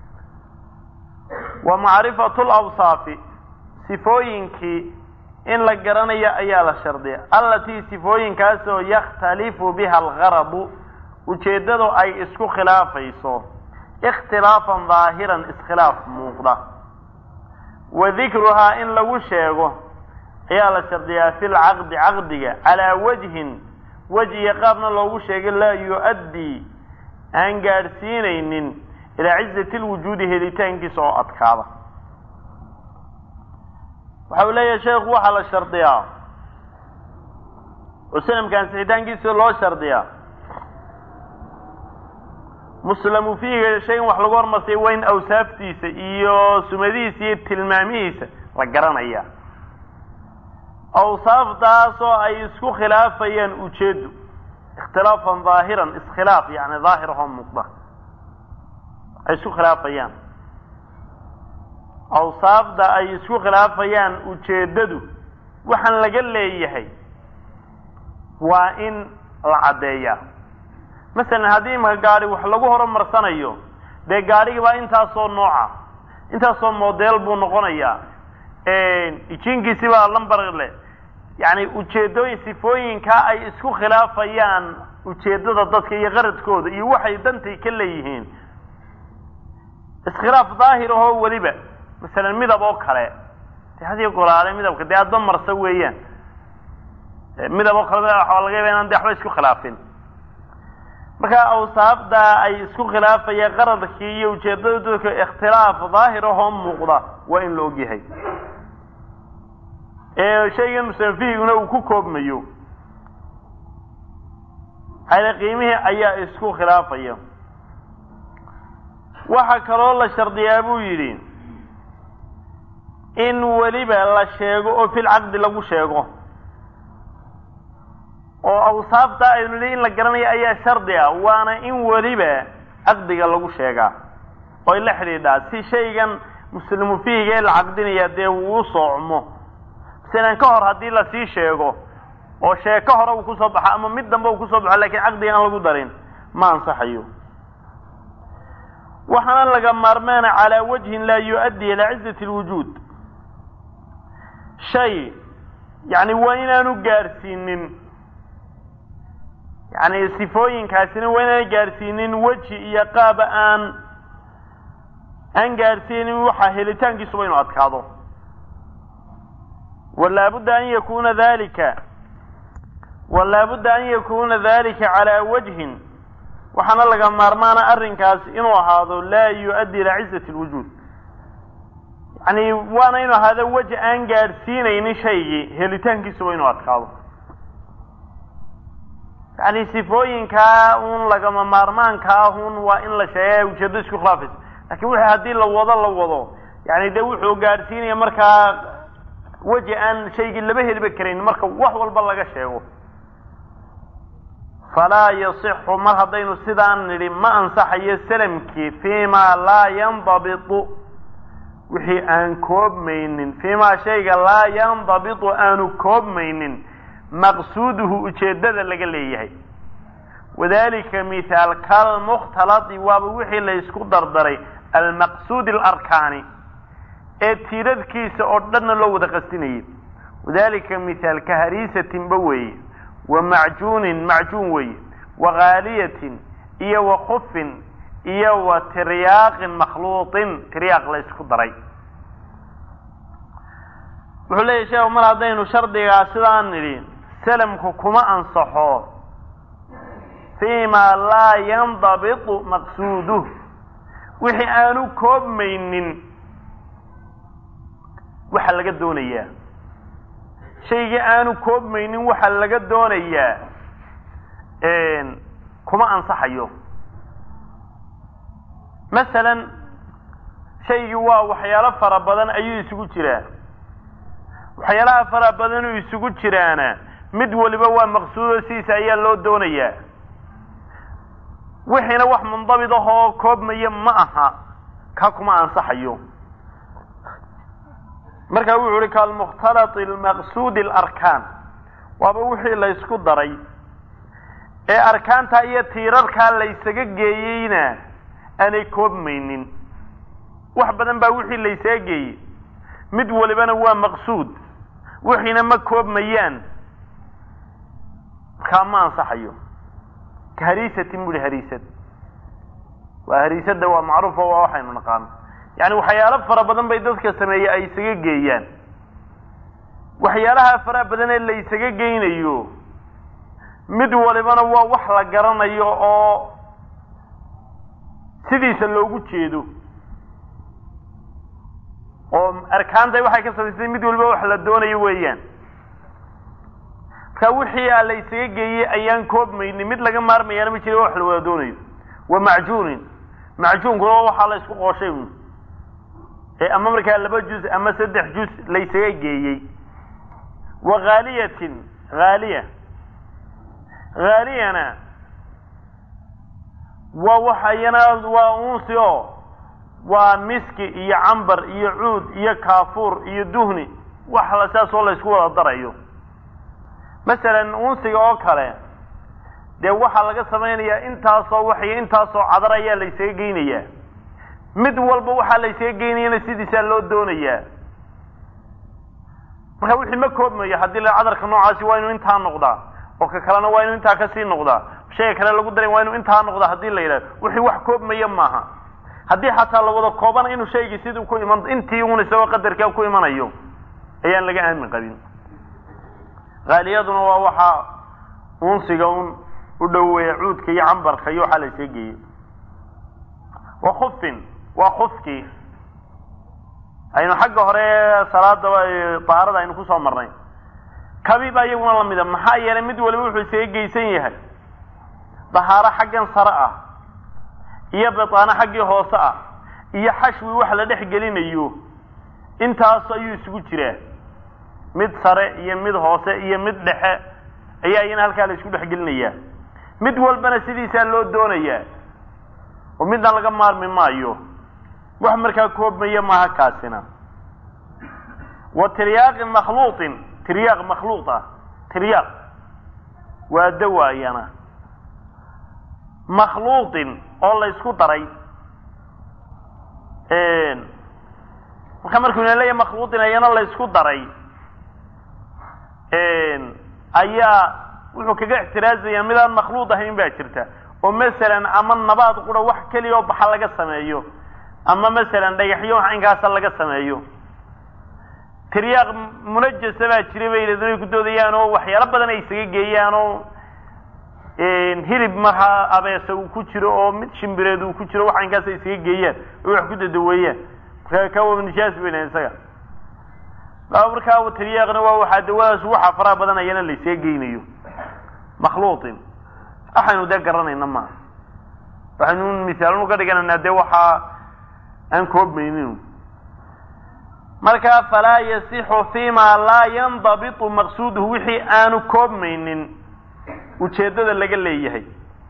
wa macrifatu lawsaafi sifooyinkii in la garanayo ayaa la shardiya allatii sifooyinkaasoo yakhtalifu biha algaradu ujeeddadu ay isku khilaafayso ikhtilaafan daahiran iskhilaaf muuqda wa dikruhaa in lagu sheego ayaa la shardiyaa fi lcaqdi caqdiga calaa wajhin wejhiga qaabna loogu sheegay laa yu-addii aan gaadhsiinaynin ilaa cizati lwujuudi helitaankiisa oo adkaada waxa uu leeyahay sheekhu waxaa la shardiyaa oo sanamka ansixitaankiisa loo shardiyaa muslamu fiiga shay in wax lagu hormarsay waa in awsaaftiisa iyo sumadihiisa iyo tilmaamihiisa la garanaya awsaaftaasoo ay isku khilaafayaan ujeeddu ikhtilaafan daahiran iskhilaaf yani daahir ahoo muuqda ay isku khilaafayaan awsaafda ay isku khilaafayaan ujeeddadu waxaan laga leeyahay waa in la caddeeyaa masalan haddii imaka gaari wax lagu horumarsanayo dee gaarigii baa intaasoo nooca intaasoo modeel buu noqonayaa ijinkiisi baa lambar leh yani ujeedooyin sifooyinkaa ay isku khilaafayaan ujeeddada dadka iyo qaradkooda iyo waxay dantay ka leeyihiin iskhilaaf daahir ahoo weliba masalan midab oo kale de hadiyo golaale midabka dee adba marsa weeyaan midab oo kale waa laga yaba inaan de waxba isku khilaafin markaa awsaafda ay isku khilaafayaan qaradkii iyo ujeedada dadka ikhtilaaf daahir ahoo muuqda waa in la ogyahay ee shaygan musanafihiguna uu ku koobmayo hale qiimihii ayaa isku khilaafaya waxaa kaloo la shardiyaa buu yidhi in weliba la sheego oo fil caqdi lagu sheego oo awsaafta aynu nihi in la garanayo ayaa shardi ah waana in weliba caqdiga lagu sheegaa oo ay la xidhiidhaa si shaygan muslimu fihiga ee la caqdinaya dee uu u soocmo masalan ka hor haddii lasii sheego oo sheeko hore uu kusoo baxo ama mid dambe uu kusoo baxo lakin caqdiga aan lagu darin ma ansaxayo waxaana laga maarmaana calaa wajhin laa yu-addi ilaa cizati lwujuud shay yani waa inaanu gaadhsiinin yani sifooyinkaasina waa inaanu gaadhsiinin weji iyo qaaba aan aan gaadhsiinin waxa helitaankiisuba inu adkaado walaabudda an yakuna dalika walaabudda an yakuna dalika calaa wajhin waxaana laga maarmaana arrinkaas inuu ahaado laa yu-addi ilaa cizati lwujuud yani waana inuu ahaado weji aan gaadhsiinaynin shaygii helitaankiisuba inuu adkaado yani sifooyinkaa un lagama maarmaanka ahun waa in la sheega ujeedo isku khilaafaysa lakin wixii haddii la wado la wado yani dee wuxuu gaadhsiinaya markaa weji aan shaygii laba heliba karayn marka wax walba laga sheego falaa yasixu mar haddaynu sidaan nidhi ma ansaxayo salamkii fii ma laa yandabitu wixii aan koobmaynin fii ma shayga laa yandabitu aanu koobmaynin maqsuuduhu ujeeddada laga leeyahay wadalika mithaal kalmukhtaladi waaba wixii la ysku dardaray almaqsuudi alarkaani ee tiiradkiisa oo dhanna loo wada qastinayay wadalika mithaal ka hariisatinba weeye wa macjuunin macjuun weeye wa ghaaliyatin iyo wa khufin iyo wa tiryaaqin makhluuqin tiryaaq la ysku daray wuxuu leeyahy sheekhu mar haddaynu shardigaa sidaan nidhi salamku kuma ansaxo fii ma laa yandabitu maqsuuduh wixii aanu koobmaynin waxa laga doonayaa shaygii aanu koobmaynin waxa laga doonayaa kuma ansaxayo masalan shaygii waa waxyaalo fara badan ayuu isugu jiraa waxyaalaha fara badanuu isugu jiraana mid waliba waa maqsuudo sidiisa ayaa loo doonayaa wixiina wax mundabit ahoo koobmaya ma aha ka kuma ansaxayo marka wuxu uhi kalmukhtalati almaqsuudi alarkaan waaba wixii la ysku daray ee arkaanta iyo tiirarkaa la ysaga geeyeyna aanay koobmaynin wax badan baa wixii la ysaga geeyey mid walibana waa maqsuud wixiina ma koobmayaan markaa ma ansaxayo ka hariisatin bui hariisad waa hariisadda waa macruufo waa waxaynu naqaano yani waxyaalo fara badan bay dadka sameeye ay isaga geeyaan waxyaalaha faraha badan ee la isaga geynayo mid walibana waa wax la garanayo oo sidiisa loogu jeedo oo arkaanta waxay ka samaysay mid waliba wax la doonayo weeyaan marka wixii a la isaga geeyey ayaan koobmaynin mid laga maarmayaana ma jira wax la wada doonayo wa macjuunin macjuunkuna waxaa la isku qooshay ee ama markaa laba juz ama saddex juz la ysaga geeyey wa haaliyatin haaliya haaliyana waa waxayana waa unsi oo waa miski iyo cambar iyo cuud iyo kaafuur iyo duhni wax la saasoo la ysku wada darayo masalan unsiga oo kale dee waxaa laga samaynayaa intaasoo waxyo intaasoo cadar ayaa la ysaga geynayaa mid walba waxaa la ysaga geynayana sidiisaa loo doonayaa marka wixii ma koobmayo haddii la cadarka noocaasi waa inuu intaa noqdaa oo ka kalena waa inuu intaa kasii noqdaa shayga kale lagu daray waa inuu intaa noqdaa haddii la yidhahdo wixii wax koobmaya maaha haddii xataa la wada koobana inuu shaygii siduu ku iman intii un isagoo qadarkaa ku imanayo ayaan laga aamin qabin haaliyaduna waa waxaa unsiga un u dhoweeya cuudka iyo cambarka iyo waxaa la isaga geeyo wa khufin waa khufkii aynu xagga hore salaada daharada aynu kusoo marnay kabi baa iyaguna lamida maxaa yeelay mid waliba wuxuu isaga geysan yahay dahaaro xaggan sare ah iyo bitaano xaggii hoose ah iyo xashwi wax la dhex gelinayo intaas ayuu isugu jiraa mid sare iyo mid hoose iyo mid dhexe ayaa iyana halkaa la isku dhex gelinayaa mid walbana sidiisaa loo doonayaa oo midna laga maarmi maayo wax markaa koobmaya maaha kaasina wa tiryaaqin makhluuqin tiryaaq makhluuq ah tiryaaq waa dawaayana makhluuqin oo la isku daray marka markuu ina leeyahy makhluuqin ayana la isku daray ayaa wuxuu kaga ixtiraazaya midaan makhluuq ahayn baa jirta oo masalan ama nabaad qura wax keliya oo baxa laga sameeyo ama masalan dhagaxyo wax inkaasa laga sameeyo tiryaaq munajasa baa jira bay yidhahdeen ay ku doodayaan oo waxyaalo badan ay isaga geeyaan oo hilib markaa abeesa uu ku jiro oo mid shimbireed uu ku jiro wax inkaas ay isaga geeyaan oo wax ku dadaweeyaan markaa kawa nijaas bayna isaga markaa tiryaaqna waa waxaa dawadaas waxa faraha badan ayana la isaga geynayo makhluuqin waxaynu dee garanayna maaha waxaynu misaalun uga dhiganaynaa dee waxaa aan koobmaynin markaa falaa yasixu fima laa yandabitu maqsuuduhu wixii aanu koobmaynin ujeeddada laga leeyahay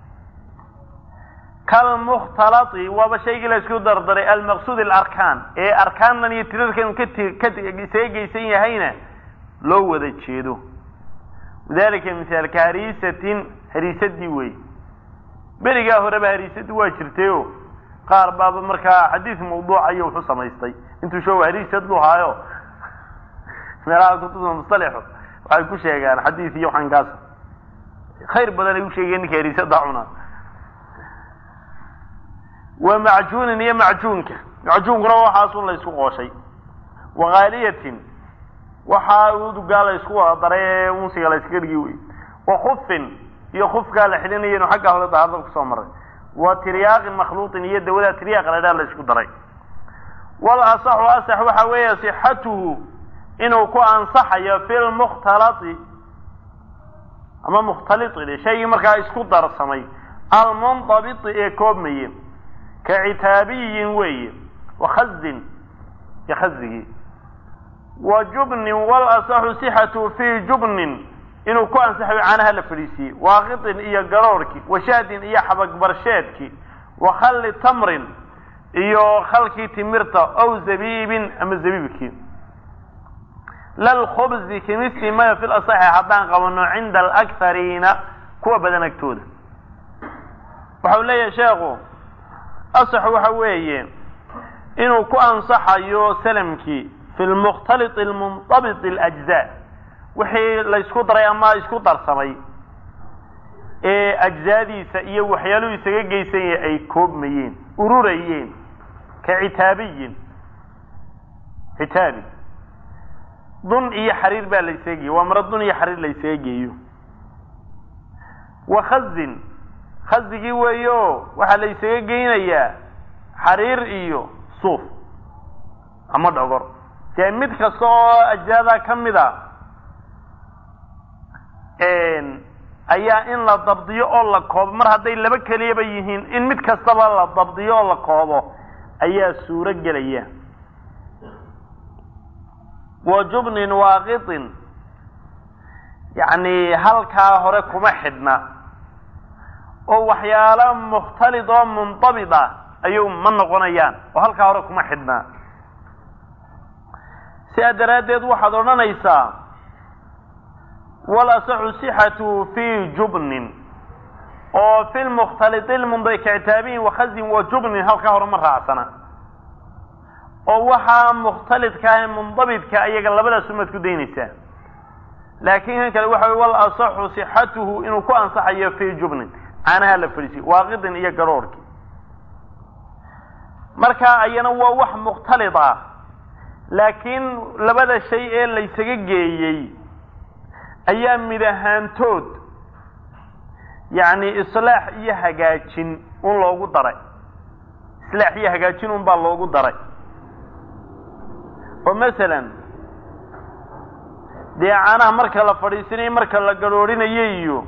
kalmukhtalati waaba shaygii la isku dardaray almaqsuud alarkaan ee arkaannan iyo tirarkan ka isaga geysan yahayna loo wada jeedo dalika misaalka hariisatin hariisadii wey berigaa horeba hariisadii waa jirtayo qaar baaba markaa xadiis mawduuca iyo wuxu samaystay intuu show hariisad lu haayo meelaha kutubta mustalixo waxay ku sheegaan xadiis iyo waxankaas khayr badan ay u sheegeen ninka hariisada cuna wa macjuunin iyo macjuunka macjuunkuna waxaasun la isku qooshay wakaaliyatin waxaa udugaa la isku wada daray ee unsiga la iskaga dhigi wey wa khufin iyo khufkaa la xidhinayanu xagga hore dahaarda kusoo maray wa tiryaaqin makhluuqin iyo dawadaa tiryaaqa la dhaa la isku daray wal asaxu asax waxa weeye sixatuhu inuu ku ansaxayo fi lmukhtalati ama mukhtalitin shaygii markaa isku darsamay almuntabiti ee koobmaye ka citaabiyin weeye wa khazin iyo khazigii wa jubnin wal asaxu sixatu fi jubnin inuu ku ansaxayo caanaha la fadhiisiiyey waaqitin iyo garoorhkii wa shahdin iyo xabagbarsheedkii wa khalli tamrin iyo khalkii timirta ow zabiibin ama zabiibkii lalkhubzi kimisi maya fi lasaxi haddaan qabano cinda alakhariina kuwa badan agtooda waxau leeyahay sheekhu asax waxa weeye inuu ku ansaxayo salamkii fi lmukhtalit almuntabit alajzaa wixii la isku daray ama isku darsamay ee ajzaadiisa iyo waxyaaluhu isaga geysanya ay koobmayeen ururayeen ka citaabiyin citaabi dun iyo xariir baa la isaga geeye waa maro dun iyo xariir la isaga geeyo wa khazin khazigii weeyo waxaa la isaga geynayaa xariir iyo suuf ama dhogor dee mid kasta oo ajzaadaa ka mid a ayaa in la dabdiyo oo la koobo mar hadday laba keliyaba yihiin in mid kastaba la dabdiyo oo la koobo ayaa suuro gelaya wa jubnin waaqitin yacni halkaa hore kuma xidhna oo waxyaalo mukhtalid oo muntabit ah ayuu ma noqonayaan oo halkaa hore kuma xidhnaa sidaa daraaddeed waxaad odhanaysaa walasaxu sixatu fi jubnin oo fi lmukhtaliti lmundabi kictaabiyin wakhazin wa jubnin halkaa hore ma raacsana oo waxaa mukhtalidka ah mundabidka iyaga labadaas umaad ku daynaysaa laakiin kan kale waxa wy wal asaxu sixatuhu inuu ku ansaxayo fi jubnin caanaha la fadhiisiyo waaqidin iyo garoorhki marka ayana waa wax mukhtalid ah laakiin labada shay ee laysaga geeyey ayaa mid ahaantood yacni islaax iyo hagaajin un loogu daray islaax iyo hagaajin un baa loogu daray oo masalan dee caanaha marka la fadhiisanayo marka la garhoorinayo iyo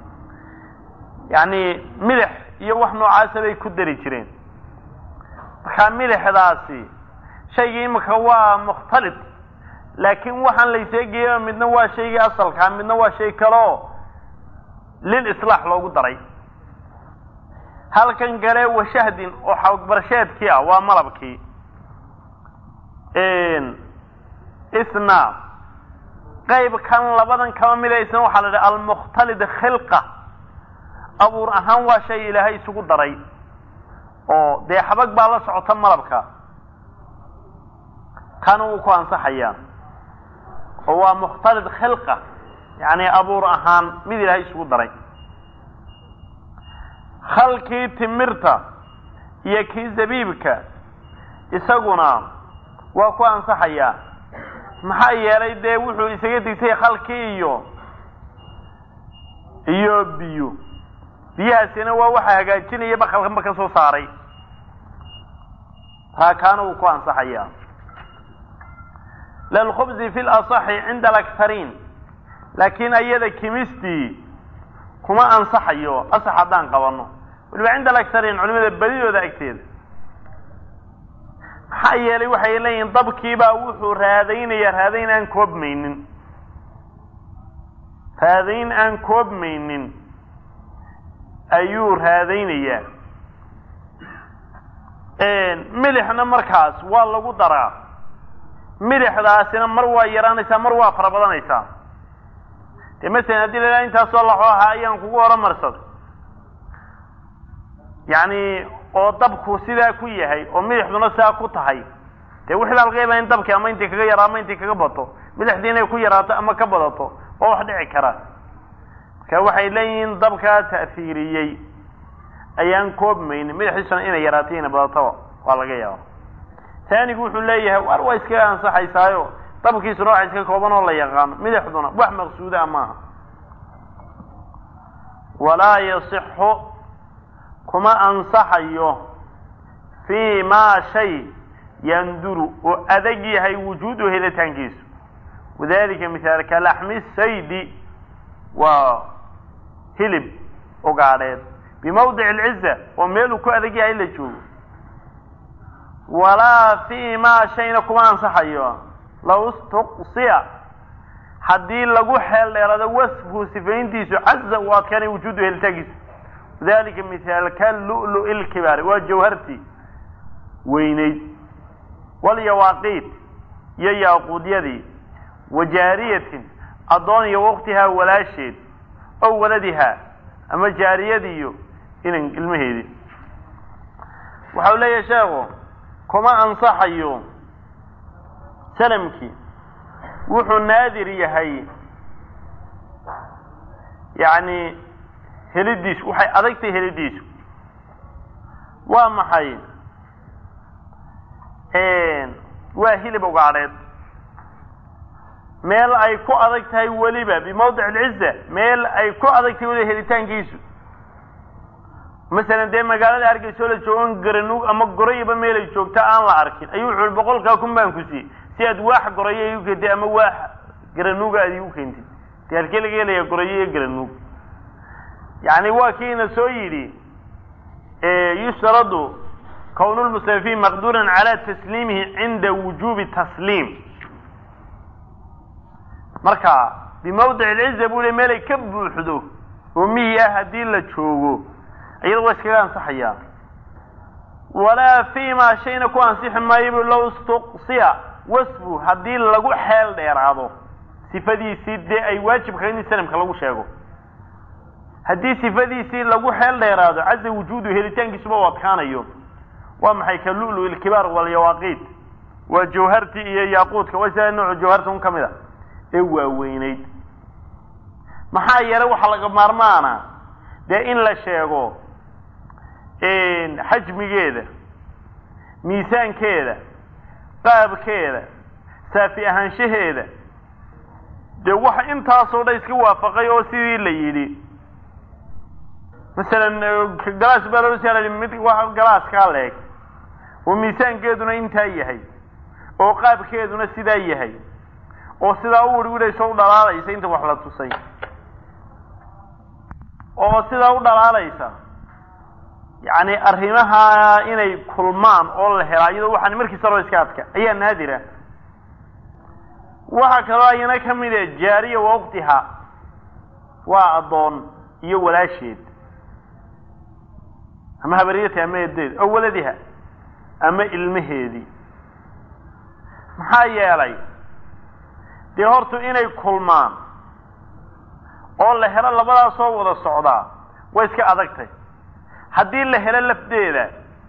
yacni midax iyo wax noocaasa bay ku dari jireen markaa midixdaasi shaygii imika waa mukhtalid laakiin waxaan layseegeeya midna waa shaygii asalkaa midna waa shay kaleo lil islaax loogu daray halkan kale washahdin oo xawdbarsheedkii ah waa malabkii isna qayb kan labadan kaba mida isna waxaa la idhaha almukhtalid khilqa abuur ahaan waa shay ilaahay isugu daray oo dee xabag baa la socota malabka kana wuu ku ansaxayaa oo waa mukhtalid khilqa yacni abuur ahaan mid ilaahay isugu daray khalkii timirta iyo kii zabiibka isaguna waa ku ansaxayaa maxaa yeelay dee wuxuu isaga digtay khalkii iyo iyo biyo biyahaasina waa waxa hagaajinaya bakalkanba ka soo saaray taa kaana wuu ku ansaxayaa lalkhubzi fi lasaxi cinda alaktariin laakiin ayada kimistii kuma ansaxayo asax haddaan qabano waliba cinda alaktariin culimada badidooda agteeda maxaa yeelay waxay leeyihiin dabkiibaa wuxuu raadaynaya raadayn aan koobmaynin raadayn aan koobmaynin ayuu raadaynayaa milixna markaas waa lagu daraa milixdaasina mar waa yaraanaysaa mar waa fara badanaysaa dee masalan haddii la intaasoo laxo ahaa ayaan kugu horumarsaday yacni oo dabku sidaa ku yahay oo milixduna sidaa ku tahay dee wixii baa laga yaabaa in dabki ama intii kaga yaraa ama intii kaga bato milixdii inay ku yaraato ama ka badato waa wax dhici kara marka waxay leeyihiin dabkaa ta'fiiriyey ayaan koobmaynin milixdiisuna inay yaraato inay badataba waa laga yaaba taanigu wuxuu leeyahay war waa iskaga ansaxaysaayo dabkiisuna waxa iska kooban oo la yaqaano milixduna wax maqsuudaa maaha walaa yasixu kuma ansaxayo fii maa shay yanduru oo adag yahay wujuudu helitaankiisu wadalika mithaalka laxmi saydi waa hilib ugaadheed bimawdic alciza oo meeluu ku adag yahay la joogo walaa fii maa shayna kuma ansaxayo law istuqsiya haddii lagu xeel dheerado wasfu sifayntiisu caza u adkaanay wujuudu helitaankiisu dalika mithaalka lu'lu ilkibaari waa jawhartii weynayd walyawaaqiit iyo yaaquudyadii wa jaariyatin addoon iyo waqtihaa walaasheed ow waladihaa ama jaariyadiiyo inan ilmaheedii waxau leeyahay sheekhu kuma ansaxayo salamkii wuxuu naadir yahay yacni helidiisu waxay adagtahay helidiisu waa maxay waa hilib ugaadheed meel ay ku adag tahay weliba bimawdic alciza meel ay ku adag tahay weliba helitaankiisu masalan dee magaalada hargeysa oo la joogon garanuug ama gorayaba meel ay joogta aan la arkin ayuu wuxu ui boqolkaa kun baan ku siiyey si aad waax gorayo igu keentay ama waax garanuuga aad igu keentid dee halkee laga helaya gorayo iyo garanuug yani waa kiina soo yidhi yustaradu kown lmustafiin maqduuran cala tasliimihi cinda wujubi tasliim marka bimawdic alciza buu le meelay ka buuxdo oo miyi ah haddii la joogo iyada waa iskaga ansaxayaa walaa fii maa shayna ku ansixi maayo bu low istuqsiya wasfu haddii lagu xeel dheeraado sifadiisii dee ay waajibka in salamka lagu sheego haddii sifadiisii lagu xeel dheeraado caza wujuudu helitaankiisuba u adkaanayo waa maxay ka lulu ilkibaar walyawaaqiit waa jawhartii iyo yaaquudka waa sida noocu jawharta un ka mid a ee waaweynayd maxaa yeelay waxaa laga maarmaana dee in la sheego xajmigeeda miisaankeeda qaabkeeda saafi ahaanshaheeda dee waxa intaasoo dhan iska waafaqay oo sidii la yidhi masalan galaas baa loo saalay mid galaaskaa leeg oo miisaankeeduna intaa yahay oo qaabkeeduna sidaa yahay oo sidaa u wirwidhayso u dhalaalaysa inta wax la tusay oo sidaa u dhalaalaysa yacni arrimaha inay kulmaan oo la helaa iyadoo waxaan markiisa loo iska adka ayaa naadira waxaa kaloo ayana ka mid a jaariya wa uktiha waa addoon iyo walaasheed ama habariyata ama edeed oo waladiha ama ilmaheedii maxaa yeelay dee hortu inay kulmaan oo la helo labadaasoo wada socdaa way iska adagtay haddii la helo lafdeeda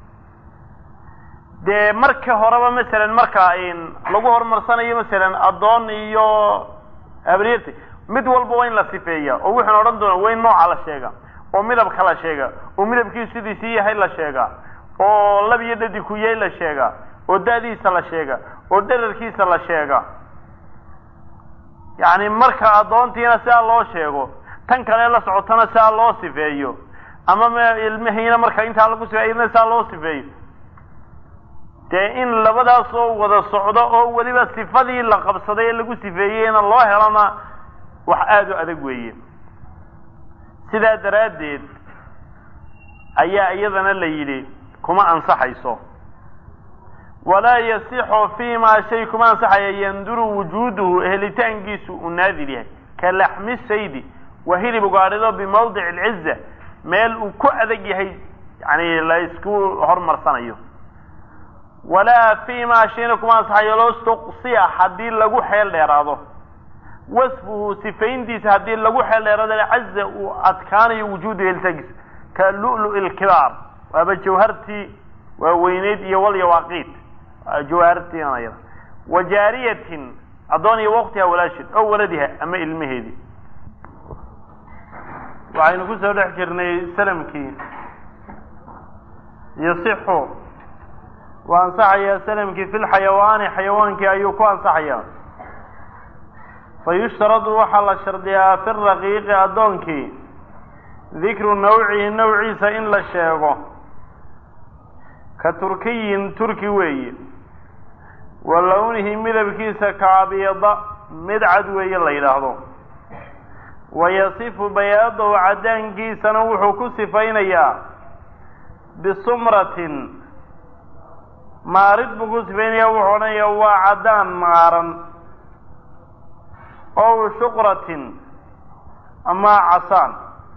dee marka horeba masalan marka lagu horumarsanayo masalan addoon iyo habariyata mid walba waa in la sifeeya oo wuxuuna odhan doona waa in nooca la sheega oo midabka la sheega oo midabkiisu sidiisii yahay la sheega oo lab iyo dhadi ku yahay la sheega oo da'diisa la sheega oo dherarkiisa la sheega yacni marka addoontiina sidaa loo sheego tan kale la socotana sidaa loo sifeeyo ama m ilmihiina marka intaa lagu sifeeyna sidaa loo sifeeyo dee in labadaas oo wada socdo oo weliba sifadii la qabsaday ee lagu sifeeyeyna loo helona wax aada u adag weeye sidaa daraaddeed ayaa iyadana la yidhi kuma ansaxayso walaa yasixu fii maa shay kuma ansaxaya yanduru wujuuduhu helitaankiisu uu naadir yahay ka laxmi saydi waa hilib ugaadhido bimawdic alciza meel uu ku adag yahay yani la isku hormarsanayo walaa fii maa shayna kuma ansaxayo lostuqsiya haddii lagu xeel dheeraado wasfuhu sifayntiisa haddii lagu xeel dheeraado caza uu adkaanayo wujuudu helitaankiisa ka lu'lu lkibaar waaba jawhartii waaweyneyd iyo walyawaaqiid jawhartiina yada wa jaariyatin addoon iyo waqtiha walaashid oo waladiha ama ilmaheedii waxaynu ku soo dhex jirnay salamkii yasixu waa ansaxayaa salamkii fi lxayawaani xayawaankii ayuu ku ansaxayaa fa yushtaradu waxaa la shardiyaa fi raqiiqi addoonkii dikru nawcihi nawciisa in la sheego ka turkiyin turki weeye wa lownihi midabkiisa kaabyada mid cad weeye la yidhaahdo wa yasifu bayaadahu caddaankiisana wuxuu ku sifaynayaa bisumratin maarid buu ku sifaynaya wuxuu odhanayaa waa caddaan maaran ow shuqratin ama casaan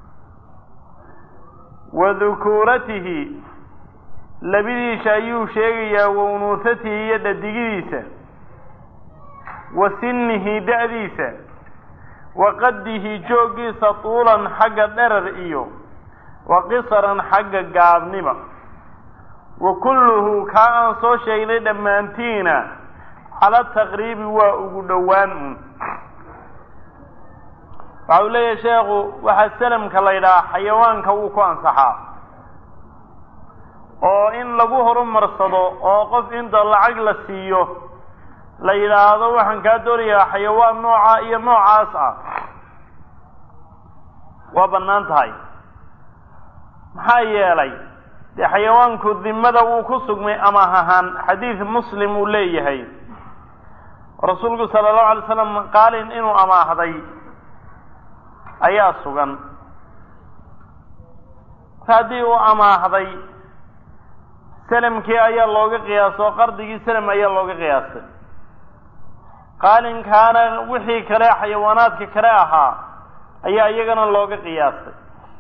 wa dukuuratihi labidiisa ayuu sheegayaa wa unuusatihi iyo dhadigidiisa wa sinnihi da'diisa wa qaddihi jooggiisa tuulan xagga dherar iyo wa qisaran xagga gaabniba wa kulluhu kaa aan soo sheegnay dhammaantiina cala taqriibi waa ugu dhowaan un waxa uu leeyahay sheekhu waxaa salamka la ydhahaa xayawaanka wuu ku ansaxaa oo in lagu horumarsado oo qof inta lacag la siiyo la yidhaahdo waxaan kaa doonayaa xayawaan nooca iyo noocaas ah waa bannaan tahay maxaa yeelay dee xayawaanku dimada wuu ku sugmay amaah ahaan xadiid muslim uu leeyahay rasuulku sala allahu alay slam qaalin inuu amaahday ayaa sugan haddii uu amaahday salamkii ayaa looga qiyaasoo qardigii salam ayaa looga qiyaastay qaalinkaana wixii kale xayawaanaadka kale ahaa ayaa iyagana looga qiyaastay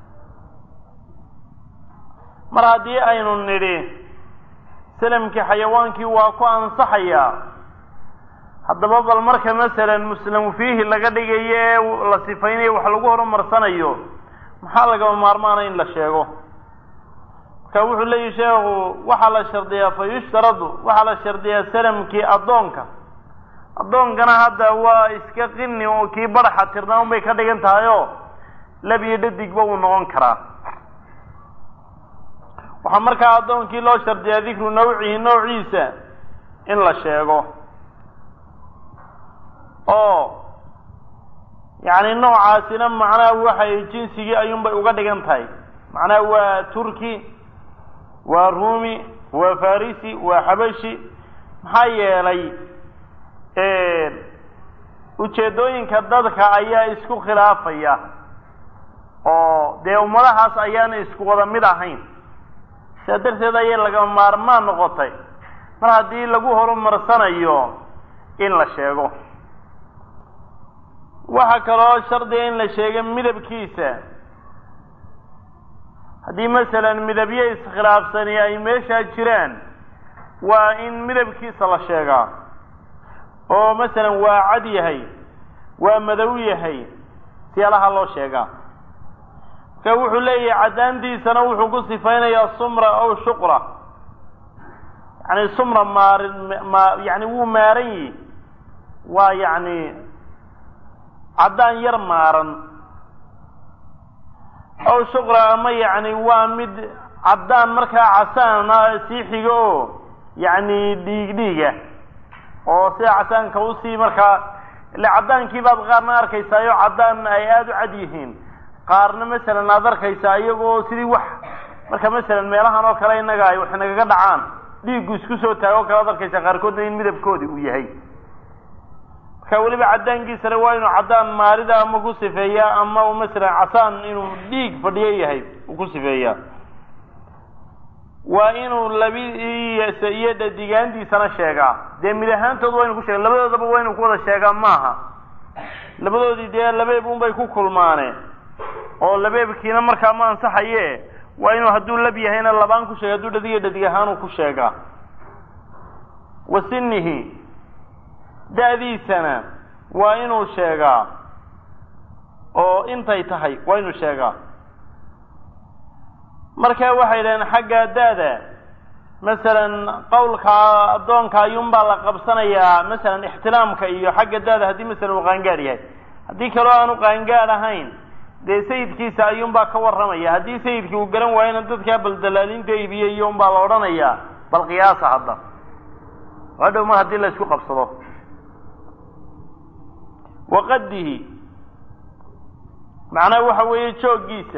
mar haddii aynu nidhi salamkii xayawaankii waa ku ansaxayaa haddaba bal marka masalan muslamu fiihi laga dhigayo ee la sifaynayo wax lagu horumarsanayo maxaa lagaba maarmaana in la sheego marka wuxuu leeyihi sheekhu waxaa la shardiyaa fa yushtaradu waxaa la shardiyaa salamkii addoonka addoonkana hadda waa iska qini oo kii badaxa tirnaa un bay ka dhigan tahay oo lab iyo dhadigba wuu noqon karaa waxaa markaa addoonkii loo shardiyaa dikru nawcihi noociisa in la sheego oo yacni noocaasina macnaha waxay jinsigii ayuunbay uga dhigan tahay macnaha waa turki waa rumi waa farisi waa xabashi maxaa yeelay ujeeddooyinka dadka ayaa isku khilaafaya oo dee ummadahaas ayaana isku wada mid ahayn sidaa darteed ayay laga maarmaan noqotay mar haddii lagu horumarsanayo in la sheego waxaa kaloo shardiga in la sheego midabkiisa haddii masalan midabyo iskhilaafsani ay meeshaa jiraan waa in midabkiisa la sheegaa oo masalan waa cad yahay waa madow yahay siyaalaha loo sheegaa marka wuxuu leeyahay caddaantiisana wuxuu ku sifaynayaa sumra aw shuqra yani sumra maarin ma yani wuu maaran yihi waa yani caddaan yar maaran aw shuqra ama yani waa mid caddaan markaa casaana sii xigo oo yani dhiig dhiiga oo sida casaanka usii markaa ile caddaankii baad qaarna arkaysaayo caddaan ay aada u cad yihiin qaarna masalan aad arkaysaa iyagoo sidii wax marka masalan meelahan oo kale innaga ay wax nagaga dhacaan dhiiggu isku soo taago o kale ad arkaysaa qaarkoodna in midabkoodi uu yahay marka weliba caddaankiisana waa inuu caddaan maalida ama ku sifeeyaa ama masalan casaan inuu dhiig fadhiyo yahay uu ku sifeeyaa waa inuu labiisa iyo dhadigaantiisana sheegaa dee mid ahaantood waa inu ku sheega labadoodaba waa inuu ku wada sheegaa maaha labadoodii dee labeeb unbay ku kulmaane oo labeebkiina markaa ma ansaxaye waa inuu hadduu lab yahayna labaan ku sheega hadduu dhadiga dhadig ahaanuu ku sheegaa wa sinihi da-diisana waa inuu sheegaa oo intay tahay waa inuu sheegaa marka waxay dhaheen xagga da-da masalan qawlka addoonka ayuunbaa la qabsanayaa masalan ixtiraamka iyo xagga da-da haddii masalan uu qaangaad yahay haddii kaloo aanu qaangaad ahayn dee sayidkiisa ayuunbaa ka warramaya haddii sayidkii uu garan waayana dadkaa bal dalaalinta iibiye iyo unbaa la odhanayaa bal qiyaasa hadda hadhow mar haddii la isku qabsado waqadihi macnaha waxa weeye jooggiisa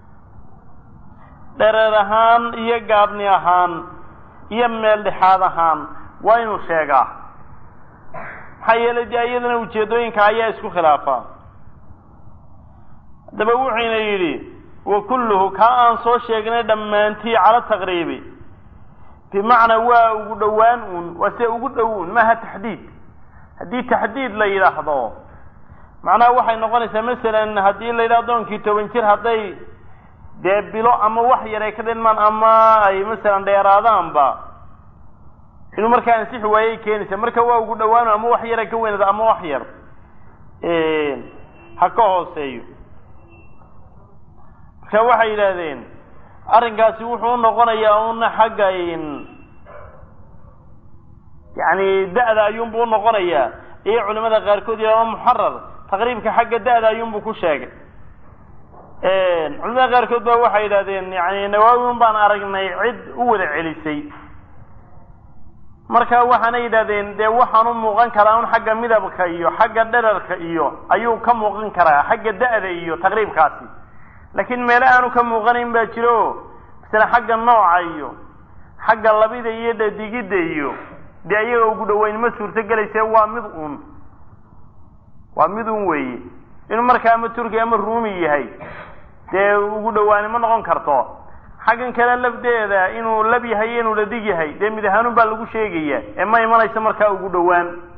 dhereer ahaan iyo gaabni ahaan iyo meel dhexaad ahaan waa inuu sheegaa maxaa yeelay dee iyadana ujeeddooyinka ayaa isku khilaafaa haddaba wuxuyna yidhi wa kulluhu kaa aan soo sheegnay dhammaantii cala taqriibi bimacnaa waa ugu dhowaan uun waa se ugu dhow un maaha taxdiid haddii taxdiid la yidhaahdo macnaha waxay noqonaysaa masalan haddii la yidhaha adoonkii toban jir hadday dee bilo ama wax yar ay ka dhinmaan ama ay masalan dheeraadaanba inuu markaa ansixi waayey keenaysa marka waa ugu dhawaano ama wax yara ka weynada ama wax yar ha ka hooseeyo marka waxay yidhaahdeen arrinkaasi wuxuu unoqonayaa una xagga yani da-da ayuunbu unoqonayaa iyo culimada qaarkood iyo ama muxarar taqriibka xagga da-da ayuunbu ku sheegay culimada qaarkood ba waxay yidhahdeen yani nawaawin baan aragnay cid u wada celisay marka waxaana yidhahdeen dee waxaan u muuqan karaa un xagga midabka iyo xagga dherarka iyo ayuu ka muuqan karaa xagga da-da iyo taqriibkaasi laakiin meele aanu ka muuqanayn baa jiro masala xagga nooca iyo xagga labida iyo dhadigidda iyo dee ayaga ugu dhaweyn ma suurto gelayse waa mid un waa mid un weeye inuu markaa ama turki ama ruumi yahay dee ugu dhawaani ma noqon karto xaggan kale lafdeeda inuu lab yahay iyo inuu dhadig yahay dee mid ahaanun baa lagu sheegaya ee ma imanayso markaa ugu dhowaan